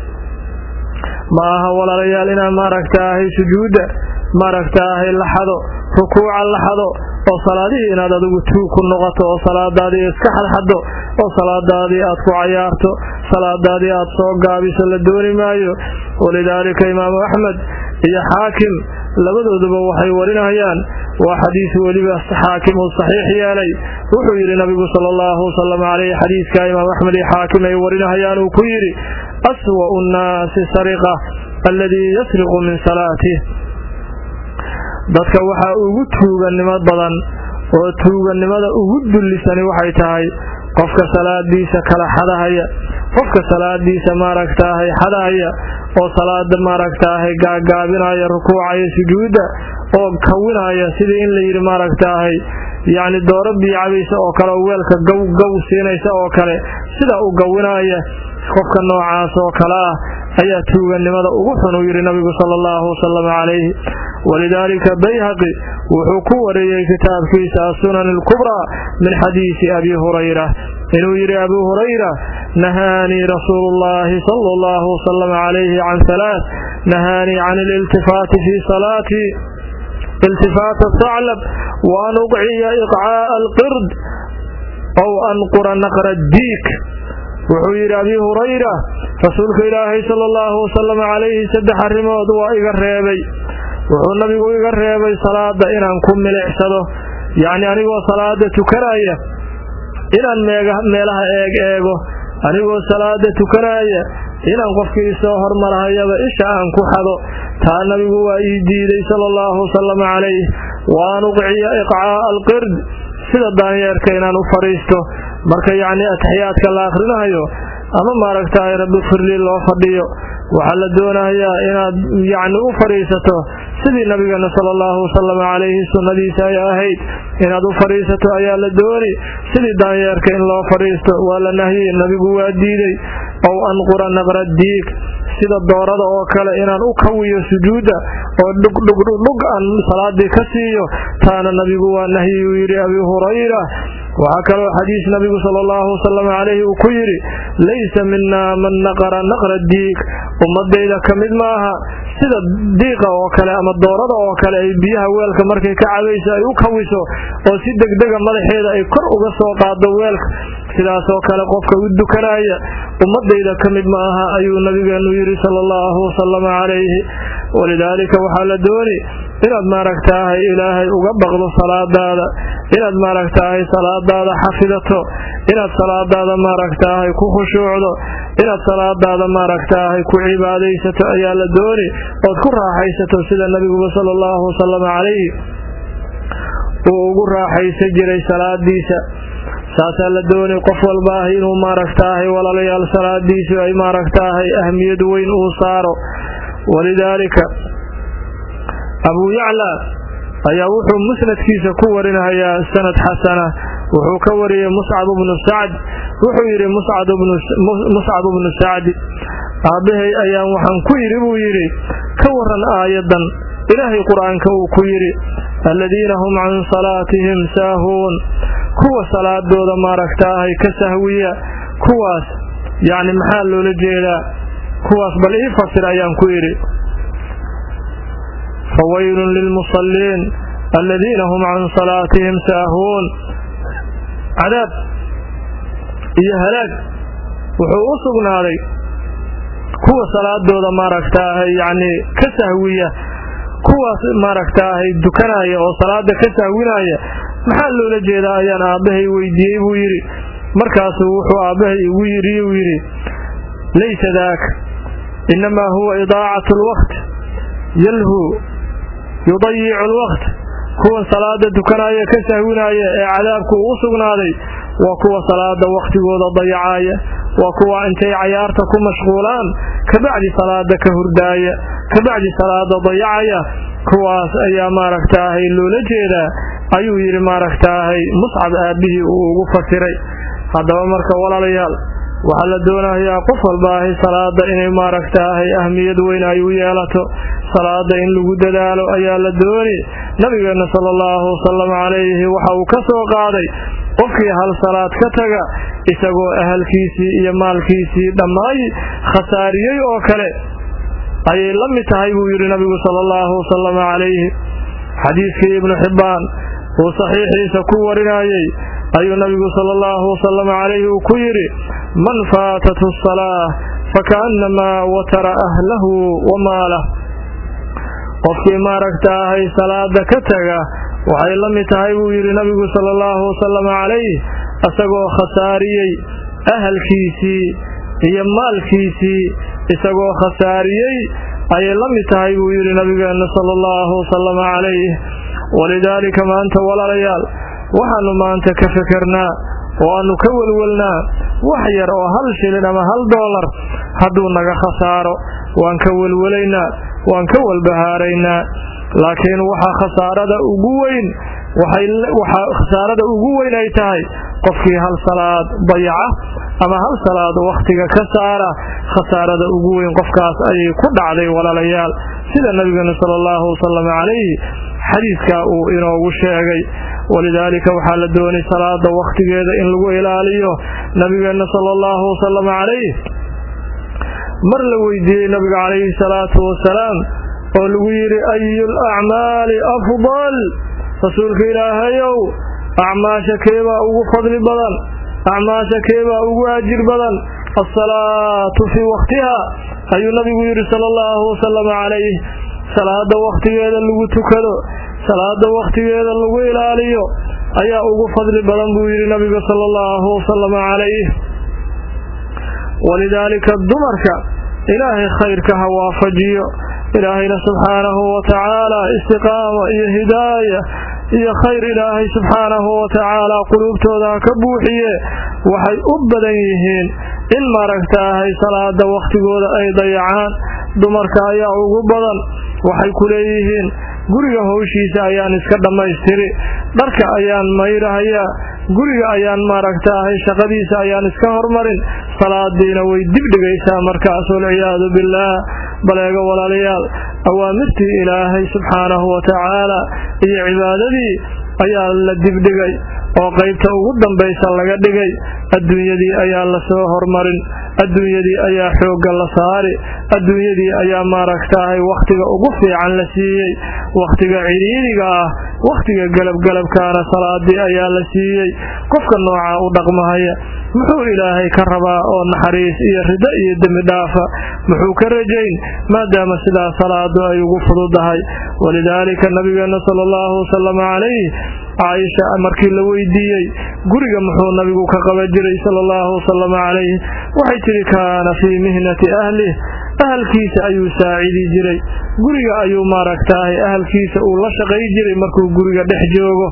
ma aha walaalayaal inaan maaragtaahay sujuudda maaragtaahay laxado rukuuca laxado oo salaadihii inaad adigu tuug ku noqoto oo salaadaadii iska xadxaddo oo salaadaadii aad ku cayaarto salaadaadii aad soo gaabiso la dooni maayo walidaalika imaamu axmed iyo xaakim labadooduba waxay warinayaan waa xadiis weliba xaakim uu saxiix yeelay wuxuu yidhi nabigu sala allahu wasalam caleyh xadiidka imaam axmed iyo xaakim ay warinahayaan uu ku yidhi aswa'u nnaasi sariqa alladii yasriqu min salaatih dadka waxaa ugu tuugannimo badan oo tuugannimada ugu dullisani waxay tahay qofka salaadiisa kala xadahaya qofka salaadiisa maaragtaahay xadahaya oo salaada maaragtaahay gaagaabinaya rukuucaya sujuudda oo kawinaya sidii in la yidhi maaragtaahay yacni dooro biicabaysa oo kale oo weelka gow gow siinaysa oo kale sida u gawinaya qofka noocaas oo kale ah ayaa tuugannimada ugu xun uu yidhi nabigu sala allahu wasalam calayhi walidaalika bayhaqi wuxuu ku wariyey kitaabkiisa asunan alkubraa min xadiisi abi hurayra inuu yidhi abu hurayra nahaanii rasuulu llahi sala allahu wasalam calayhi can halaath nahaanii can aliltifaati fii salaatii iltifaata saclab wa an uqciya iqcaa'a alqird ow anqura naqra diik wuxuu yidhi abi hurayra rasuulka ilaahay sala allahu wasalam calayhi saddex arrimood waa iga reebay wuxuu nabigu iga reebay salaada inaan ku milicsado yacni anigoo salaada tukanaya inaan meelaha eeg eego anigoo salaada tukanaya inaan qofkii isoo hormarhayaba isha aan ku xado taa nabigu waa ii diiday sala allahu wasalam calayh wa an uqciya iqcaa'a alqird sida daanyeerka inaan u fadhiisto marka yacni ataxiyaadka la akhrinahayo ama maaragtaay rabbi firlii loo fadhiyo waxaa la doonayaa inaad yacni u fadhiisato sidii nabigeena sala allahu wasalam calayhi sunnadiisa ay ahayd inaad u fadhiisato ayaa la dooni sidii daanyeerka in loo fadhiisto waa la nahiyey nabigu waa diiday ow anqura naqra diig sida doorada oo kale inaan u kawiyo sujuudda oo dhugdhugdhug aan salaadii ka siiyo taana nabigu waa nahyi uu yidhi abi hurayra waxaa kaloo xadiis nabigu sala allahu wasalam calayhi uu ku yidhi laysa minaa man naqara naqra diig ummadayda ka mid maaha sida diiqa oo kale ama doorada oo kale ay biyaha weelka markay ka cabayso ay u kawiso oo si degdega madaxeeda ay kor uga soo qaado weelka sidaasoo kale qofka u dukanaya ummadayda ka mid ma aha ayuu nabigeenu yidhi sala allahu wasalam calayhi walidaalika waxaa la dooni inaad maaragtaahay ilaahay uga baqdo salaadaada inaad maaragtaahay salaadaada xafidato inaad salaadaada maaragtaahay ku khushuucdo inaad salaadaada maaragtaahay ku cibaadaysato ayaa la dooni ood ku raaxaysato sida nabiguba sala allahu wasalama calayhi uu ugu raaxaysan jiray salaadiisa saasaa la doonay qof walba ah inuu maaragtaahay walaalayaal salaadiisu ay maaragtaahay ahmiyad weyn uu saaro walidaalika abuu yaclaa ayaa wuxuu musnadkiisa ku warinayaa sanad xasana wuxuu ka wariyey muscab bnu sacd wuxuu yidhi muscab bnu sacdi aabbahay ayaan waxaan ku yidhi buu yidhi ka waran aayadan ilaahay qur-aanka uu ku yidhi aladiina hum can salaatihim saahuun kuwa salaadooda maaragtaahay ka sahwiya kuwaas yacni maxaa loola jeedaa kuwaas bal ii fasir ayaan ku yidhi fawaylun lilmusalliin aladiina hum can salaatihim saahuun cadaab iyo halaag wuxuu u sugnaaday kuwa salaadooda maaragtaahay yacnii ka sahwiya kuwaas maaragtaahay dukanaya oo salaada ka sahwinaya maxaa loola jeedaa ayaan aabbahay weydiiyey buu yidhi markaasuu wuxuu aabbahay igu yidhi uu yidhi laysa daaka innamaa huwa idaacatu alwaqt yalhu yudayicu alwaqt kuwan salaada dukanaya ka sahwinaya ee cadaabku u sugnaaday waa kuwa salaada wakhtigooda dayacaaya waa kuwa intay cayaarta ku mashquulaan kabacdi salaada ka hurdaaya kabacdi salaada dayacaya kuwaas ayaa maaragtaahay loola jeedaa ayuu yidhi maaragtaahay muscab aabbihii uu ugu fasiray haddaba marka walaalayaal waxaa la doonayaa qof walbaahay salaada inay maaragtaahay ahmiyad weyn ay u yeelato salaada in lagu dadaalo ayaa la dooni nabigeenna sala allahu wasalam calayhi waxa uu ka soo qaaday qofkii hal salaad ka taga isagoo ahalkiisii iyo maalkiisii dhammaay khasaariyey oo kale ayay la mid tahay buu yidhi nabigu sala allahu wasalam calayhi xadiidkii ibnu xibbaan uu saxiixiisa ku warinayey ayuu nabigu sala allahu wasalam calayhi uu ku yidhi man faatathu asalaa fakaannamaa watara ahlahu wa maalah qofkii maaragtaahay salaada ka taga waxay la mid tahay buu yidhi nabigu sala allahu wasalam calayh isagoo khasaariyey ahalkiisii iyo maalkiisii isagoo khasaariyey ayay la mid tahay buu yidhi nabigeenna sala allahu wasalam calayh walidaalika maanta walaalayaal waxaannu maanta ka fikirnaa oo aannu ka welwelnaa wax yar oo hal shilin ama hal doolar hadduu naga khasaaro waan ka welwelaynaa waan ka walbahaaraynaa laakiin waxaa khasaarada ugu weyn waxaa khasaarada ugu weyn ay tahay qofkii hal salaad dayaca ama hal salaad wakhtiga ka saara khasaarada ugu weyn qofkaas ayay ku dhacday walaalayaal sida nabigeenu sala allahu wasalam calayhi xadiidkaa uu inoogu sheegay walidaalika waxaa la doonay salaada wakhtigeeda in lagu ilaaliyo nabigeenna sala allahu wasalam calayh mar la weydiiyey nabiga calayhi salaatu wasalaam oo lagu yidhi ayu lacmaali afdal rasuulka ilaahayow acmaasha keebaa ugu fadli badan acmaasha keebaa ugu ajir badan alsalaatu fii wakhtiha ayuu nabigu yidhi sala allahu wasalam calayh salaada wakhtigeeda lagu tukado salaada wakhtigeeda lagu ilaaliyo ayaa ugu fadli badan buu yidhi nabigu sala allahu wasalam calayh walidaalika dumarka ilaahay khayrka ha waafajiyo ilaahayna subxaanahu watacaala istiqaama iyo hidaaya iyo khayr ilaahay subxaanahu watacaala quluubtooda ha ka buuxiye waxay u badan yihiin in maaragtaahay salaada wakhtigooda ay dayacaan dumarka ayaa ugu badan waxay ku leeyihiin guriga howshiisa ayaan iska dhammaystiri dharka ayaan mayrahayaa guriga ayaan maaragtaahay shaqadiisa ayaan iska hormarin salaadiina way dibdhigaysaa markaas walciyaadu billaah baleega walaalayaal awaamirtii ilaahay subxaanahu watacaala iyo cibaadadii ayaa la dibdhigay oo qaybta ugu dambaysa laga dhigay adduunyadii ayaa lasoo hormarin adduunyadii ayaa xoogga la saari adduunyadii ayaa maaragtaahay wakhtiga ugu fiican la siiyey wakhtiga cidhiidhiga ah wakhtiga galabgalabkaana salaadii ayaa la siiyey qofka noocaa u dhaqmahaya muxuu ilaahay ka rabaa oo naxariis iyo rido iyo dembi dhaafa muxuu ka rajayn maadaama sidaa salaadu ay ugu fududahay walidaalika nabigeenna sala allahu wasalam calayh caaisha markii la weydiiyey guriga muxuu nabigu ka qaban jiray sala allahu wasalama calayh waxay tidhi kaana fii mihnati ahlih ahalkiisa ayuu saacidi jiray guriga ayuu maaragtaahay ahalkiisa uu la shaqay jiray markuu guriga dhex joogo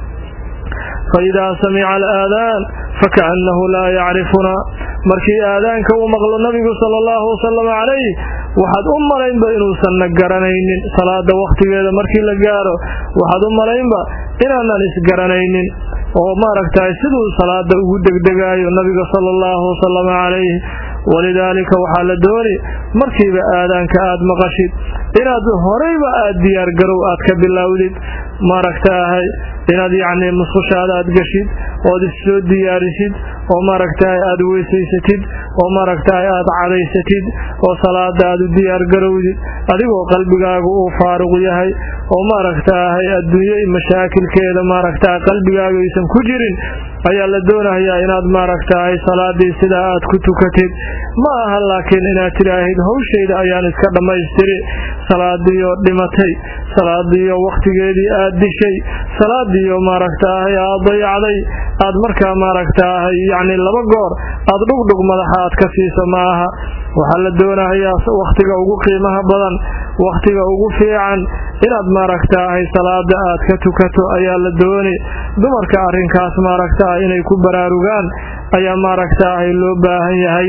faidaa samica alaadaan fakaannahu laa yacrifunaa markii aadaanka uu maqlo nabigu sala allahu wasalama calayh waxaad u malaynba inuusanna garanaynin salaada wakhtigeeda markii la gaaro waxaad u malaynba inaanan isgaranaynin oo maaragtahay siduu salaada ugu degdegaayo nabiga sala allahu wasalama calayh walidaalika waxaa la dooni markiiba aadaanka aad maqashid inaad horeyba aad diyaargarow aad ka bilowdid maaragtaahay inaad yacnii musqushaada aad geshid ood issoo diyaarisid oo maaragtahay aad weysaysatid oo maaragtahay aad cadaysatid oo salaada aad u diyaargarowdid adigoo qalbigaagu uu faaruq yahay oo maaragtaahay adduunye mashaakilkeeda maaragtahay qalbigaaga aysan ku jirin ayaa la doonayaa inaad maaragtahay salaadii sidaa aad ku tukatid ma aha laakiin inaad tidhaahid hawshayda ayaan iska dhammaystiri salaadiioo dhimatay salaadiioo wakhtigeedii aad dishay salaadiioo maaragtaahay aad dayacday aad markaa maaragtaahay yacni laba goor aad dhugdhug madaxa aad ka siiso ma aha waxaa la doonayaa wakhtiga ugu qiimaha badan wakhtiga ugu fiican inaad maaragtaahay salaada aad ka tukato ayaa la dooni dumarka arrinkaas maaragtaah inay ku baraarugaan ayaa maaragtaahay loo baahan yahay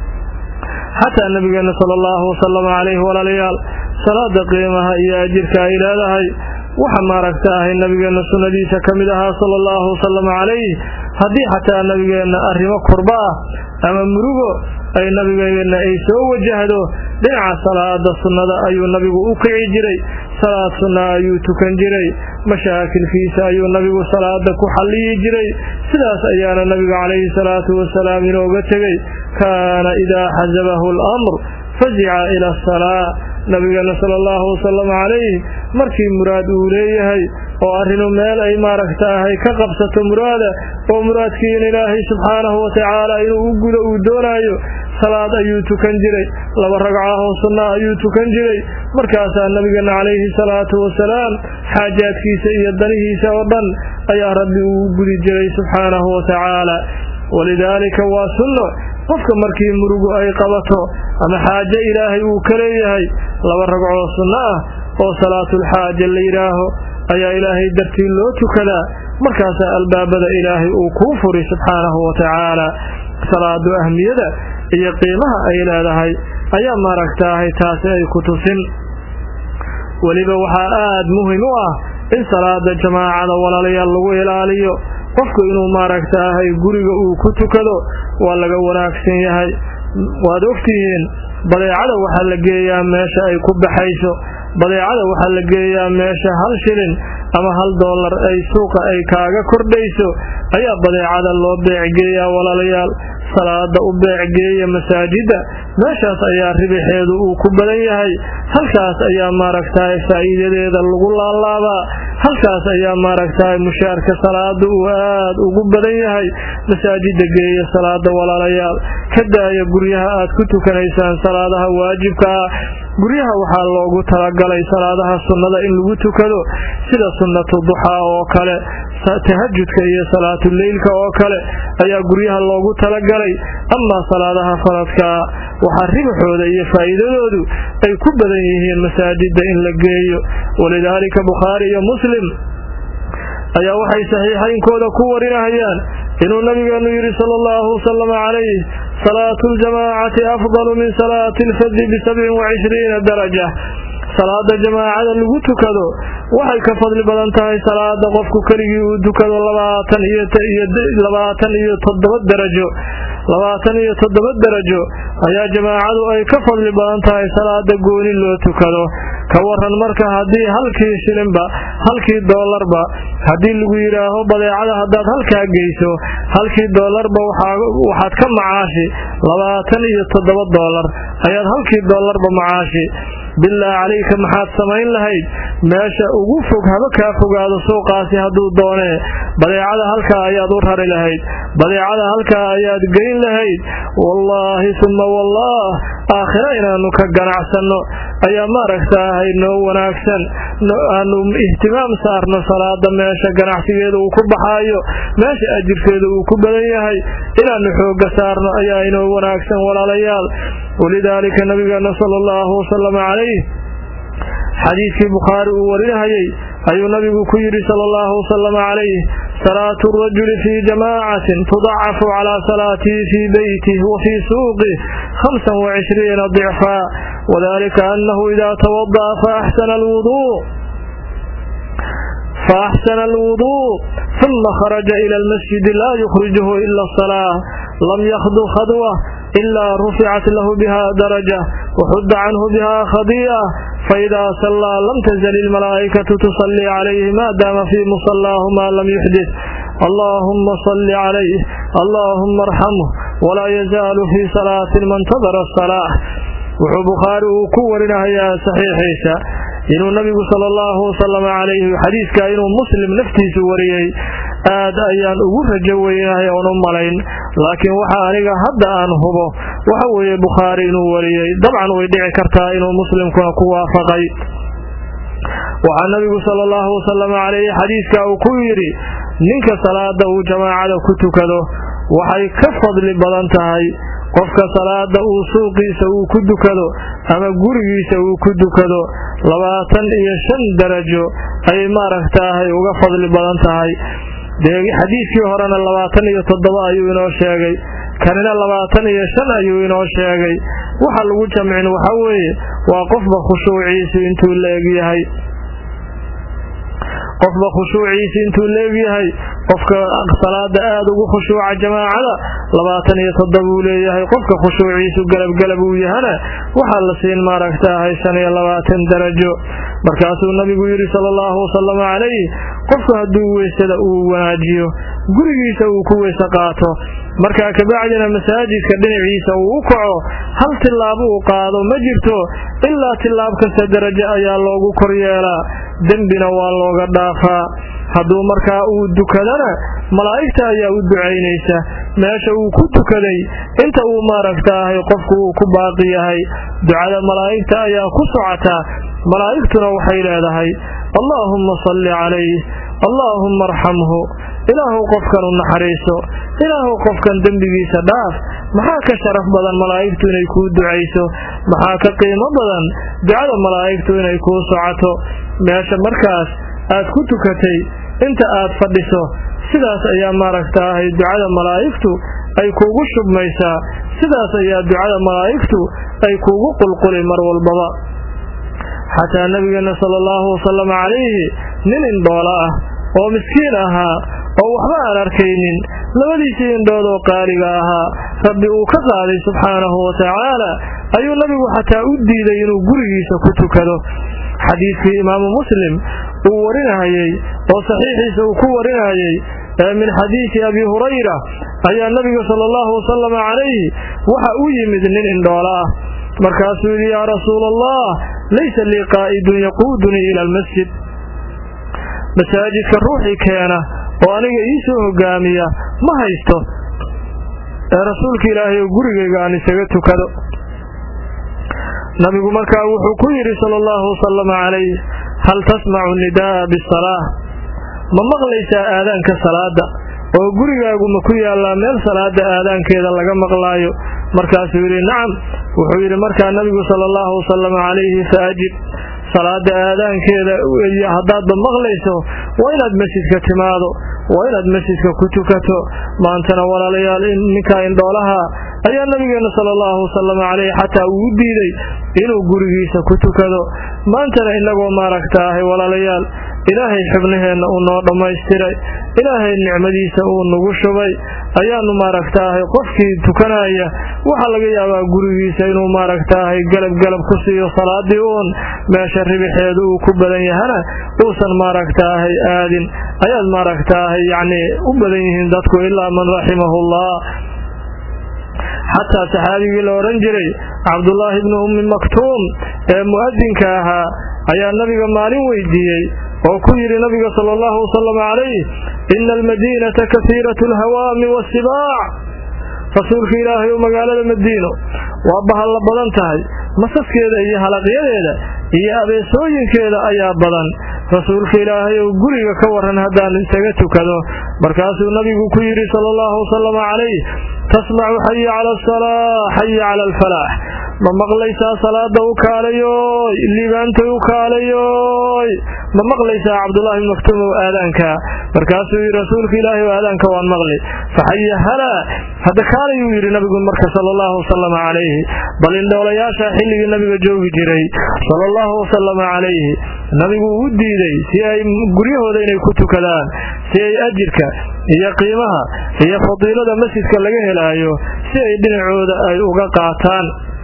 xataa nabigeena sala allahu wasalama calayhi walaalayaal salaada qiimaha iyo ajirka ay leedahay waxa maaragtaahay nabigeenna sunnadiisa ka mid ahaa sala allahu wasalama calayh haddii xataa nabigeenna arrimo kurba ah ama murugo ay nabigeenna ay soo wajahdo dhinaca salaada sunnada ayuu nabigu u kici jiray salaad sunna ayuu tukan jiray mashaakilkiisa ayuu nabigu salaada ku xalliyi jiray sidaas ayaana nabigu calayhi salaatu wasalaam inooga tegey kaana idaa xasabahu alamr fazica ila asalaa nabigeena sala allahu wasalam calayh markii muraad uu leeyahay oo arrinu meel ay maaragtaahay ka qabsato muraada oo muraadkiina ilaahay subxaanahu watacaala inuu u gudo uu doonaayo salaad ayuu tukan jiray laba ragcahoo sunna ayuu tukan jiray markaasaa nabigeena calayhi salaatu wasalaam xaajaadkiisa iyo danihiisa oo dhan ayaa rabbi uu gudi jiray subxaanahu watacaala walidaalika waa sunno qofka markii murugu ay qabato ama xaajo ilaahay uu ka leeyahay laba ragcoo sunno ah oo salaatulxaaja la yidhaaho ayaa ilaahay dartii loo tukadaa markaasaa albaabada ilaahay uu kuu furi subxaanahu watacaala salaadu ahmiyada iyo qiimaha ay leedahay ayaa maaragtaahay taasi ay ku tusin weliba waxaa aad muhim u ah in salaada jamaacada walaalayaal lagu ilaaliyo qofku inuu maaragtaahay guriga uu ku tukado waa laga wanaagsan yahay waad ogtihiin badeecada waxaa la geeyaa meesha ay ku baxayso badeecada waxaa la geeyaa meesha hal shilin ama hal doolar ay suuqa ay kaaga kordhayso ayaa badeecada loo beecgeeyaa walaalayaal salaada u beecgeeya masaajidda meeshaas ayaa ribixeedu uu ku badan yahay halkaas ayaa maaragtahay faa'iidadeeda lagu laalaabaa halkaas ayaa maaragtahay mushaarka salaada uu aad ugu badan yahay masaajidda geeya salaada walaalayaal ka daaya guryaha aad ku tukanaysaan salaadaha waajibka ah guryaha waxaa loogu talagalay salaadaha sunnada in lagu tukado sida sunnatu duxaa oo kale tahajudka iyo salaatuleylka oo kale ayaa guryaha loogu talagalay amaa salaadaha faradkaa waxaa ribxooda iyo faa'iidadoodu ay ku badan yihiin masaajidda in la geeyo walidaalika bukhaari iyo muslim ayaa waxay saxiixaynkooda ku warinahayaan inuu nabigeenu yidhi sala allahu wasalama calayh salaatu ljamaacati afdalu min salaati alfadi bisabcin wacishriina daraja salaada jamaacada lagu tukado waxay ka fadli badan tahay salaada qofku keligii uu tukado labaatan iyo labaatan iyo toddoba darajo labaatan iyo toddoba darajo ayaa jamaacadu ay ka fadli badan tahay salaada gooni loo tukado ka waran marka haddii halkii shilinba halkii doolarba haddii lagu yidhaaho badeecada haddaad halkaa geyso halkii doolarba waxaad ka macaashi labaatan iyo toddoba doolar ayaad halkii doolarba macaashi bilaa calayka maxaad samayn lahayd meesha ugu fog haba kaa fogaado suuqaasi hadduu doonee badeecada halkaa ayaad u rari lahayd badeecada halkaa ayaad geyn lahayd wallaahi summa wallaah aakhira inaannu ka ganacsanno ayaa maaragtaahay noo wanaagsan aanu ihtimaam saarno salaada meesha ganacsigeeda uu ku baxaayo meesha ajirkeeda uu ku badan yahay inaanu xooga saarno ayaa inoo wanaagsan walaalayaal walidaalika nabigeena sala allahu wasalama calayh xadiidkii bukhaari uu warinahayey ayuu nabigu ku yidhi sala allahu wasalama calayh salaatu rajuli fii jamaacatin tudacafu calaa salaatihi fii beytih wa fii suuqih hamsan wacishriina dicfaa wadalika annahu idaa tawada'a faaxsana alwuduu فأحسن الوضوء ثم خرج إلى المسجد لا يخرجه إلا الصلاة لم يخضو خضوة إلا رفعت له بها درجة وحد عنه بها خضيئة فإذا صلى لم تزل الملائكة تصلي عليه ما دام في مصلاه ما لم يحدث اللهم صل عليه اللهم ارحمه ولا يزال في صلاة من انتظر الصلاة wuxuu bukhaari uu ku warinahayaa saxiixiisa inuu nabigu sala allahu wasalam calayhi xadiidka inuu muslim naftiisu wariyey aad ayaan ugu rajo weynahay oon u malayn laakiin waxa aniga hadda aan hubo waxa weeye bukhaari inuu wariyey dabcan way dhici kartaa inuu muslimkuna ku waafaqay waxaa nabigu sala allahu wasalam calayhi xadiidka uu ku yidhi ninka salaada uu jamaacada ku tukado waxay ka fadli badan tahay qofka salaada uu suuqiisa uu ku dukado ama gurigiisa uu ku dukado labaatan iyo shan darajo ayay maaragtaahay uga fadli badan tahay dee xadiidkii horena labaatan iyo toddoba ayuu inoo sheegay kanina labaatan iyo shan ayuu inoo sheegay waxa lagu jamcin waxa weeye waa qofba khushuuciisu intuu leegyahay qofba khushuuciisa intuu leegyahay qofka salaada aada ugu khushuuca jamaacada labaatan iyo toddoba uu leeyahay qofka khushuuciisu galabgalab uu yahana waxaa la siin maaragtaahay shan iyo labaatan darajo markaasuu nabigu yidhi sala allahu wasalama calayh qofku hadduu weysada uu wanaajiyo gurigiisa uu ku weyse qaato markaa kabacdina masaajidka dhinaciisa uu u kaco hal tillaabo uu qaado ma jirto ilaa tillaab kasta darajo ayaa loogu kor yeelaa dembina waa looga dhaafaa hadduu markaa uu dukadana malaa'igta ayaa u ducaynaysa meesha uu ku tukaday inta uu maaragtaahay qofku uu ku baaqi yahay ducada malaa'igta ayaa ku socotaa malaa'igtuna waxay leedahay allaahumma salli calayh allaahumma arxamhu ilaahu qofkan u naxariiso ilaahu qofkan dembigiisa dhaaf maxaa ka sharaf badan malaa'igtu inay kuu ducayso maxaa ka qiimo badan ducada malaa'igtu inay kuu socoto meesha markaas aad ku tukatay inta aad fadhiso sidaas ayaa maaragtaahay ducada malaa'igtu ay kuugu shubmaysaa sidaas ayaa ducada malaa'igtu ay kuugu qulquli mar walbaba xataa nabigeena sala allahu wasalam calayhi nin indhoola ah oo miskiin ahaa oo waxba aan arkaynin labadiisii indhood oo qaaliga ahaa rabbi uu ka qaaday subxaanahu wa tacaala ayuu nabigu xataa u diiday inuu gurigiisa ku tukado xadiidkii imaamu muslim uu warinahayey oo saxiixiisa uu ku warinayey ee min xadiidi abi hurayra ayaa nabiga sala allahu wasalam calayhi waxa u yimid nin indhoola ah markaasuu yidhi yaa rasuula allah laysa lii qaa'idun yaquudunii ila almasjid masaajidka ruuxii keena oo aniga ii soo hogaamiya ma haysto ee rasuulka ilaahay oo gurigayga aan isaga tukado nabigu markaa wuxuu ku yidhi sala allahu wasalama calayh hal tasmacu nidaa'a bisalaa ma maqlaysaa aadaanka salaada oo gurigaagu ma ku yaallaa meel salaada aadaankeeda laga maqlaayo markaasuu yidhi nacam wuxuu yidhi markaa nabigu sala allahu wasalama calayhi fa ajib salaada aadaankeeda iyo haddaadba maqlayso waa inaad masjidka timaado waa inaad masjidka ku tukato maantana walaalayaal ninkaa indhoolaha ayaa nabigeena sala allahu wasalam caleyh xataa uu diiday inuu gurigiisa ku tukado maantana inagoo maaragtaahay walaalayaal ilaahay xibnaheenna uu noo dhammaystiray ilaahay nicmadiisa uu nagu shubay ayaanu maaragtaahay qofkii tukanaya waxaa laga yaabaa gurigiisa inuu maaragtaahay galab galab ku siiyo salaadii uun meesha ribixeedu uu ku badan yahana uusan maaragtaahay aadin ayaad maaragtaahay yacnii u badan yihiin dadku ilaa man raximahullah xataa saxaabigii la odhan jiray cabdullaahi bnu ummi maktuum ee mu'adinka ahaa ayaa nabiga maalin weydiiyey oo ku yidhi nabiga sala allahu wasalam calayh ina almadiinata kasiiratu alhawaami waasibaac rasuulka ilaahay oo magaalada madiino waa bahalla badan tahay masaskeeda iyo halaqyadeeda iyo abeesooyinkeeda ayaa badan rasuulka ilaahay ou guriga ka waran haddaan isaga tukado markaasuu nabigu ku yidhi sala allahu wasalama calayh tasmacu xayi cala asalaa xayi cala alfalaax ma maqlaysaa salaada u kaalayoy liibaantay u kaalayoy ma maqlaysaa cabdullahi bn maktuum ow aadaanka markaasuu yidhi rasuulka ilaahay o aadaanka waan maqli faxaya halaa hadda kaalayuu yidhi nabigu marka sala allahu wasalama calayhi bal indhoolayaasha xilligii nabiga joogi jiray sala allahu wasalama calayhi nabigu uu diiday si ay guryahooda inay ku tukadaan si ay ajirka iyo qiimaha iyo fadiilada masjidka laga helaayo si ay dhinacooda ay uga qaataan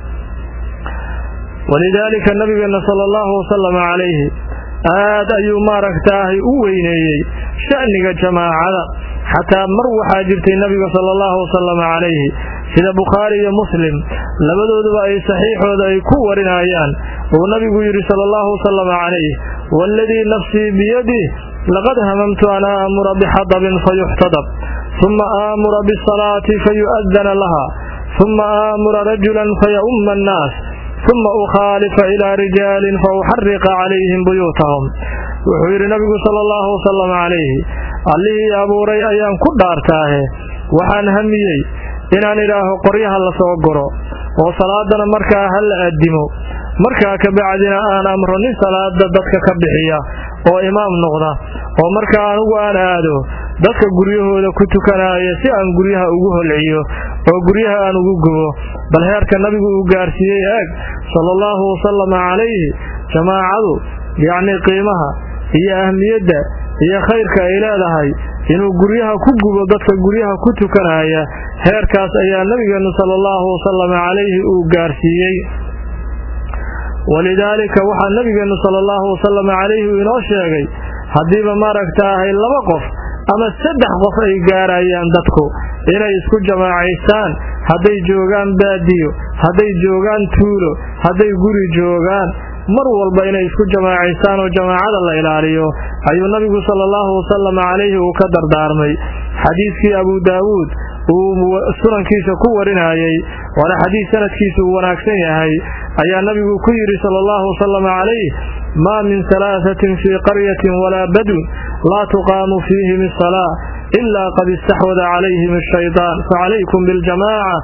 walidaalika nabigeena sala allahu wasalama calayhi aad ayuu maaragtaahay u weyneeyey sha'niga jamaacada xataa mar waxaa jirtay nabiga sala allahu wasalama calayhi sida bukhaari iyo muslim labadooduba ay saxiixooda ay ku warinayaan uu nabigu yidhi sala allahu wasalama calayh waaladii nafsii biyadih laqad hamamtu an aamura bixadabin fayuxtadab uma aamura bisalaati fayu'adana laha uma aamura rajulan faya'umma annaas uma ukhaalifa ilaa rijaalin fauxariqa calayhim buyuutahum wuxuu yidhi nabigu sala allahu wasalam calayhi allihii abuuray ayaan ku dhaartaahe waxaan hamiyey inaan idhaaho qoryaha la soo guro oo salaadana markaa ha la addimo markaa kabacdina aan amro nin salaada dadka ka bixiya oo imaam noqda oo markaa anugu aan aado dadka guryahooda ku tukanaaya si aan guryaha ugu holciyo oo guryaha aan ugu gubo bal heerka nabigu uu gaarsiiyey eeg sala allahu wasalama calayhi jamaacadu yacnii qiimaha iyo ahmiyadda iyo khayrka ay leedahay inuu guryaha ku gubo dadka guryaha ku tukanaya heerkaas ayaa nabigeennu sala allahu wasalama calayhi uu gaarsiiyey walidaalika waxaa nabigeennu sala allahu wasalama calayhi uu inoo sheegay haddiiba maaragtaahay laba qof ama saddex qof ay gaarayaan dadku inay isku jamaacaystaan hadday joogaan baadiyo hadday joogaan tuulo hadday guri joogaan mar walba inay isku jamaacaystaan oo jamaacada la ilaaliyo ayuu nabigu sala allahu wasalama calayhi uu ka dardaarmay xadiidkii abuu daawuud uu sunankiisa ku warinayey waana xadiis sanadkiisa uu wanaagsan yahay ayaa nabigu ku yidhi sala allahu wasalama calayh maa min salaasatin fii qaryatin walaa badwin laa tuqaamu fiihim asalaa ilaa qad istaxwada calayhim ashaytaan facalaykum biاljamaaca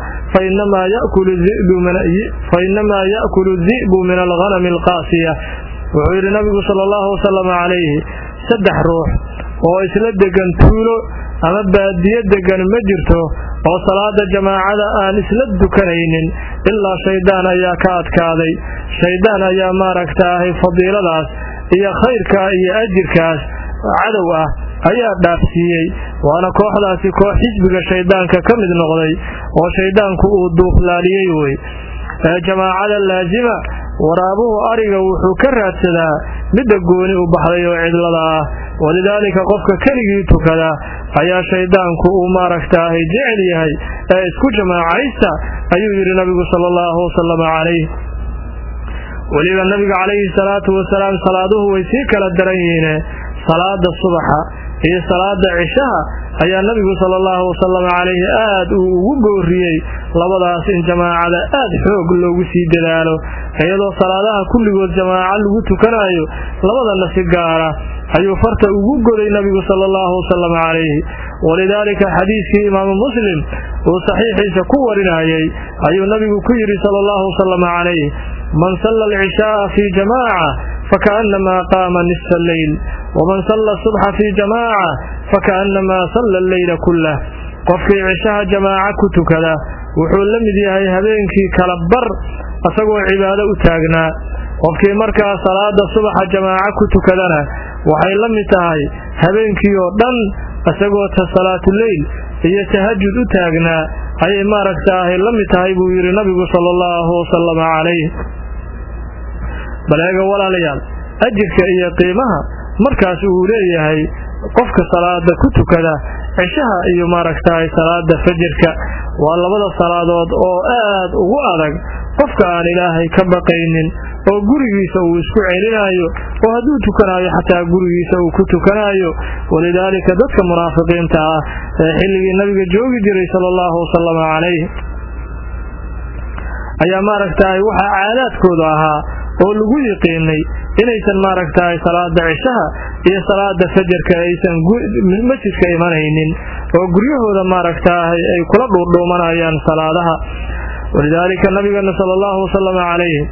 fainamaa ya'kulu di'bu min alghanami alqaasiya wuxuu yidhi nabigu sala allahu wasalama calayhi saddex ruux oo isla degan tuulo ama baadiyo degan ma jirto oo salaada jamaacada aan isla dukanaynin ilaa shaydaan ayaa ka adkaaday shaydaan ayaa maaragtaahay fadiiladaas iyo khayrkaa iyo ajirkaas cadow ah ayaa dhaafsiiyey waana kooxdaasi koox xisbiga shayddaanka ka mid noqday oo shayddaanku uu duuflaaliyey wey ee jamaacada laasima waraabuhu ariga wuxuu ka raadsadaa midda gooni u baxday oo cidlada ah walidaalika qofka keligii tukada ayaa shayddaanku uu maaragtaahay jecel yahay ee isku jamaacaysta ayuu yidhi nabigu sala allahu wasalama calayh weliba nabiga calayhi salaatu wasalaam salaaduhu way sii kala daran yihiine salaada subaxa iyo salaada cishaha ayaa nabigu sala allahu wasalam calayhi aad uu ugu gooriyey labadaas in jamaacada aad xoog loogu sii dadaalo iyadoo salaadaha kulligood jamaaco lagu tukanayo labadana si gaara ayuu farta ugu goday nabigu sala allahu wasalam calayhi walidaalika xadiiskii imaamu muslim uu saxiixiisa ku warinayey ayuu nabigu ku yidhi sala allahu wasalam calayh man salla alcishaaa fii jamaaca fakaannamaa qaama nisfa alleyl waman salla asubxa fii jamaaca fakaannamaa salla alleyla kullah qofkii cishaha jamaaco ku tukada wuxuu la mid yahay habeenkii kala bar asagoo cibaado u taagnaa qofkii markaa salaada subaxa jamaaco ku tukadana waxay la mid tahay habeenkii oo dhan isagoo ta salaatuleyl iyo tahajud u taagnaa ayay maaragtaahay la mid tahay buu yidhi nabigu sala allahu wasalama calayh baleega walaalayaal ajirka iyo qiimaha markaas uu leeyahay qofka salaada ku tukada cishaha iyo maaragtahay salaada fajirka waa labada salaadood oo aad ugu adag qofka aan ilaahay ka baqaynin oo gurigiisa uu isku celinayo oo hadduu tukanayo xataa gurigiisa uu ku tukanayo walidaalika dadka munaafiqiinta ah ee xilligii nabiga joogi jiray sala allahu wasalama calayh ayaa maaragtahay waxaa caadaadkooda ahaa oo lagu yiqiinay inaysan maaragtahay salaada cishaha iyo salaada fajarka aysan masjidka imanaynin oo guryahooda maaragtahay ay kula dhuudhuumanayaan salaadaha walidaalika nabigeena sala allahu wasalam calayhi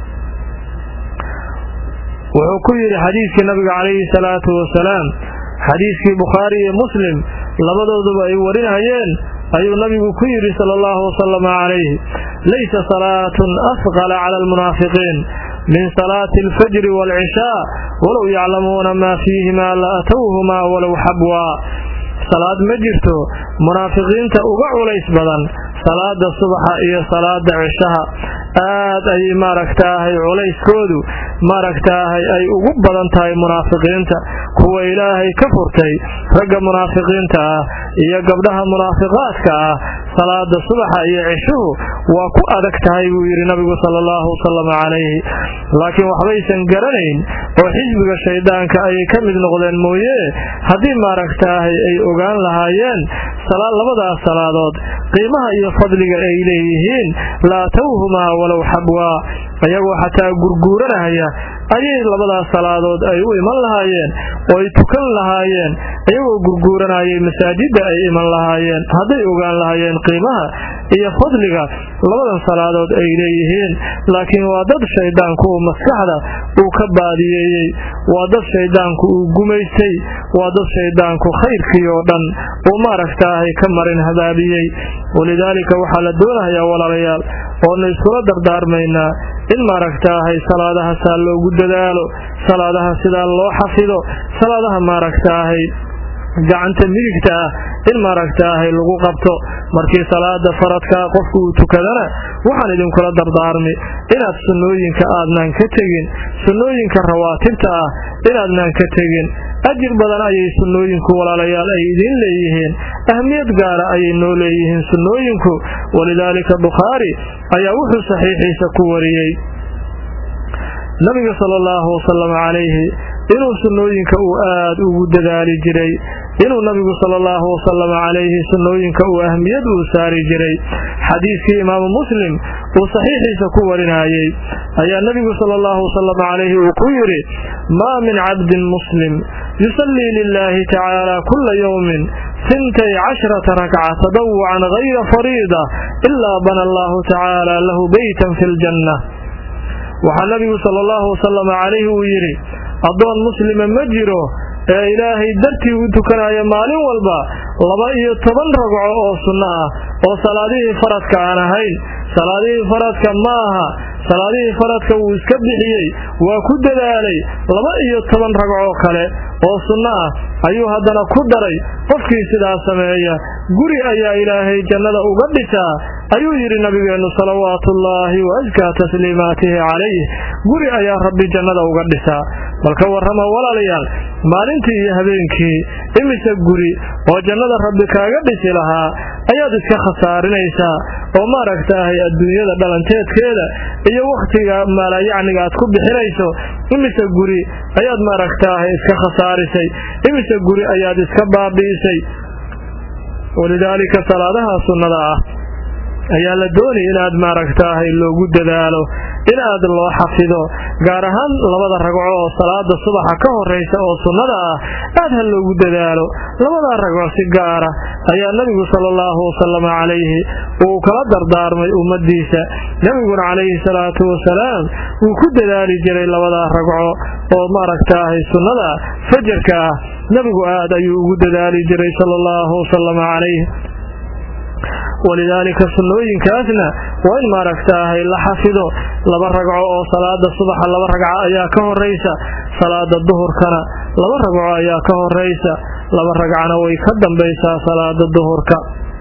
wuxuu ku yidhi xadiidkii nabiga calayhi salaatu wasalaam xadiidkii bukhaari iyo muslim labadooduba ay warinayeen ayuu nabigu ku yidhi sala allahu wasalam calayhi laysa salaatun asqala cala almunaafiqiin min salaati alfajri waalcishaa walow yaclamuuna maa fiihimaa la atowhumaa walow xabwaa salaad ma jirto munaafiqiinta uga culays badan salaada subaxa iyo salaada cishaha aad ayay maaragtaahay culayskoodu maaragtaahay ay ugu badan tahay munaafiqiinta kuwa ilaahay ka furtay ragga munaafiqiinta ah iyo gabdhaha munaafiqaadka ah salaada subaxa iyo cishuhu waa ku adag tahay buu yidhi nabigu sala allahu wasalam calayhi laakiin waxbaysan garanayn oo xisbiga shayddaanka ayay ka mid noqdeen mooye haddii maaragtaahay ay ogaan lahaayeen labadaas salaadood qiimaha iyo fadliga ay leeyihiin la atowhumaa walow xabwaa ayagoo xataa gurguuranahaya ayay labadaas salaadood ay u iman lahaayeen oo ay tukan lahaayeen iyagoo gurguuranayay masaajidda ay iman lahaayeen hadday ogaan lahaayeen qiimaha iyo fadliga labadan salaadood ay leeyihiin laakiin waa dad shayddaanku uu maskaxda uu ka baadiyeeyey waa dad shayddaanku uu gumaystay waa dad shayddaanku khayrkii oo dhan uu maaragtaahay ka marin habaabiyey walidaalika waxaa la doonahayaa walaalayaal oonu iskula dardaarmaynaa in maaragtaahay salaadaha saa loogu dadaalo salaadaha sidaa loo xafido salaadaha maaragtaahay gacanta midigta ah in maaragtaahay lagu qabto markii salaada faradkaa qofku uu tukadana waxaan idinkula dardaarmi inaad sunnooyinka aadnaan ka tegin sunnooyinka rawaatibta ah inaadnaan ka tegin ajir badan ayay sunnooyinku walaalayaal ay idiin leeyihiin ahmiyad gaara ayay noo leeyihiin sunnooyinku walidaalika bukhaari ayaa wuxuu saxiixiisa ku wariyey nabiga sala allahu wasalam calayhi inuu sunnooyinka uu aad ugu dadaali jiray inuu nabigu sala allahu wasalam calayhi sunnooyinka uu ahmiyad uu saari jiray xadiidkii imaamu muslim uu saxiixiisa ku warinayey ayaa nabigu sala allahu wasalam calayhi uu ku yidhi maa min cabdin muslim yusallii lilaahi tacaala kula yowmin sintay cashrata rakca tadawucan gayra fariida ilaa bana allahu tacaala lahu beytan fi ljanna waxaa nabigu sala allahu wasalam calayhi uu yidhi addoon muslima ma jiro ee ilaahay dartii u tukanaya maalin walba laba iyo toban ragco oo sunno ah oo salaadihii faradka aan ahayn salaadihii faradka ma aha salaadihii faradka wuu iska bixiyey waa ku dadaalay laba iyo toban ragcoo kale oo sunno ah ayuu haddana ku daray qofkii sidaa sameeya guri ayaa ilaahay jannada uga dhisaa ayuu yidhi nabigeennu salawaatuullaahi wa askaa tasliimaatihi calayh guri ayaa rabbi jannada uga dhisaa balka warrama walaalayaal maalintii iyo habeenkii imise guri oo jannada rabbi kaaga dhisi lahaa ayaad iska khasaarinaysaa oo maaragtaahay adduunyada dhalanteedkeeda iyo wakhtiga maalayacniga aad ku bixinayso imise guri ayaad maaragtaahay iska khasaarisay imise guri ayaad iska baabi'isay walidaalika salaadaha sunnada ah ayaa la doonay inaad maaragtaahay loogu dadaalo in aad loo xafido gaar ahaan labada ragco oo salaada subaxa ka horaysa oo sunnada ah aad ha loogu dadaalo labadaa ragco si gaara ayaa nebigu sala allahu wasalam calayhi uu kala dardaarmay ummadiisa nebiguna calayhi salaatu wasalaam wuu ku dadaali jiray labadaa ragco oo maaragtaahay sunnada fajarka ah nebigu aad ayuu ugu dadaali jiray sala allahu wasalam calayh walidaalika sunnooyinkaasna waa in maaragtaahay la xafido laba ragco oo salaada subaxa laba ragco ayaa ka horaysa salaada duhurkana laba ragco ayaa ka horaysa laba ragcana way ka dambaysaa salaada duhurka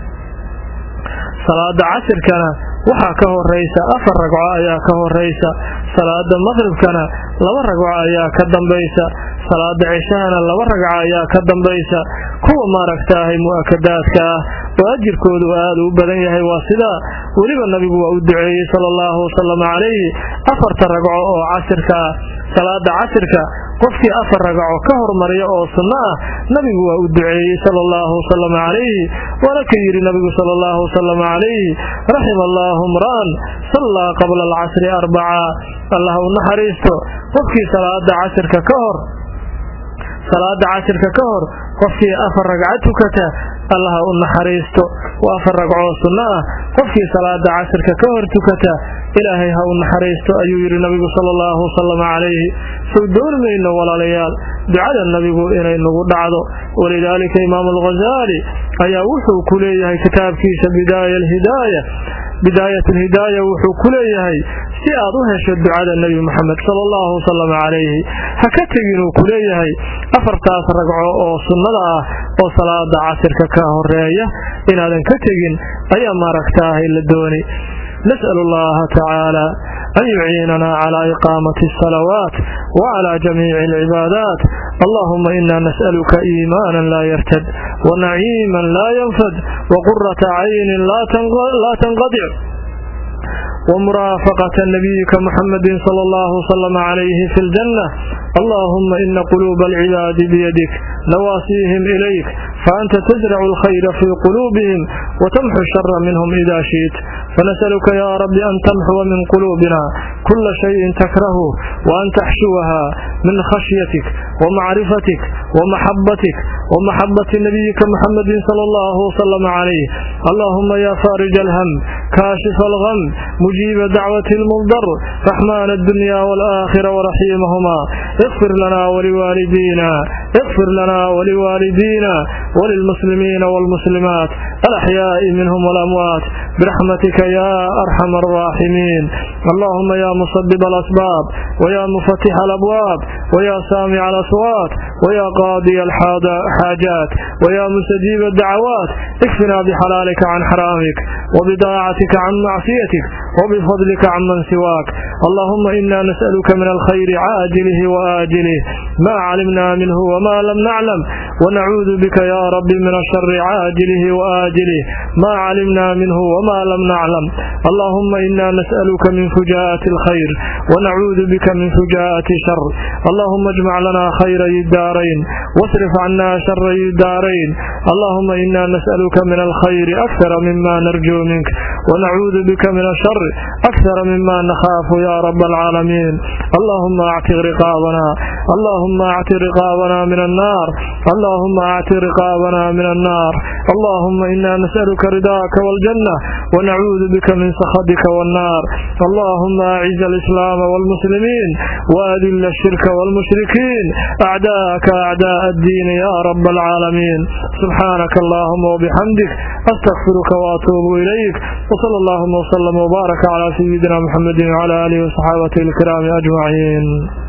salaada casirkana waxaa ka horaysa afar ragco ayaa ka horaysa salaada maqribkana laba ragco ayaa ka dambaysa salaada cishahana laba ragco ayaa ka dambaysa kuwa maaragtaahay mu'akadaadka ah oo ajirkoodu aad u badan yahay waa sidaa weliba nabigu waa u duceeyey sala allahu wasalam calayhi afarta ragco oo casirka ah salaada casirka qofkii afar ragaco ka hormariya oo sunno ah nabigu waa u duceeyey sala allahu wasalam calayhi waana ka yidhi nabigu sala allahu wasalam calayhi raxima allaahu mra'an sallaa qabla alcasri arbaca allah u naxariisto qofkii salaada casirka ka hor salaada casirka ka hor qofkii afar ragca tukata allaha u naxariisto waa afar ragcoo sunno ah qofkii salaada casirka ka hor tukata ilaahay ha u naxariisto ayuu yidhi nabigu sala allahu wasalam calayhi sow dooni mayno walaalayaal ducada nabigu inay nagu dhacdo walidaalika imaamu alghazaali ayaa wuxuu ku leeyahay kitaabkiisa bidaaya alhidaaya bidaayat alhidaaya wuxuu ku leeyahay si aad u hesho ducada nebi moxamed sala allahu wasalam calayhi ha ka teginuu ku leeyahay afartaas ragco oo sunnada ah oo salaada casirka ka horeeya inaadan ka tegin ayaa maaragtaahay la dooni nas'al allaha tacaala an yuciinana calaa iqaamati asalawaat wacalaa jamiici alcibaadaat allahuma ina nas'aluka iimaanan laa yartad wanaciiman laa yanfad waqurata caynin laa tanqadic ومرافقة نبيك محمد صلى الله وسلم عليه في الجنة اللهم إن قلوب العباد بيدك نواسيهم إليك فأنت تزرع الخير في قلوبهم وتمحو الشر منهم إذا شئت فنسألك يا رب أن تمحو من قلوبنا كل شيء تكرهه وأن تحشوها من خشيتك ومعرفتك ومحبتك ومحبة نبيك محمد صلى الله وسلم عليه اللهم يا فارج الهم كاشف الغم مجيب دعوة المضر رحمن الدنيا والآخرة ورحيمهما اغفر لنا ولوالدينا اغفر لنا ولوالدينا وللمسلمين والمسلمات الأحياء منهم والأموات برحمتك يا أرحم الراحمين اللهم يا مصدب الأسباب ويا مفتح الأبواب ويا سامع الأصوات ويا قاضي الحاجات ويا مستجيب الدعوات اكفنا بحلالك عن حرامك وبضاعتك عن معصيتك وبفضلك عن من سواك اللهم إنا نسألك من الخير عاجله وآجله ما علمنا منه وما لم نعلم ونعوذ بك يا رب من الشر عاجله وآجله ما علمنا منه وما لم نعلم اللهم إنا نسألك من فجاءة الخير ونعوذ بك من فجاءة شر اللهم اجمع لنا خير الدارين واصرف عنا شر الدارين اللهم إنا نسألك من الخير أكثر مما نرجو منك ونعوذ بك من الشر أكثر مما نخاف يا رب العالمين اللهم اعتق رقابنا اللهم اعتق رقابنا من النار اللهم اعتق رقابنا من النار اللهم إنا نسألك رضاك والجنة ونعوذ بك من سخطك والنار اللهم أعز الإسلام والمسلمين وأذل الشرك والمشركين أعداءك أعداء الدين يا رب العالمين سبحانك اللهم وبحمدك أستغفرك وأتوب إليك وصلى اللهم وسلم وبارك على سيدنا محمد وعلى آله وصحابته الكرام أجمعين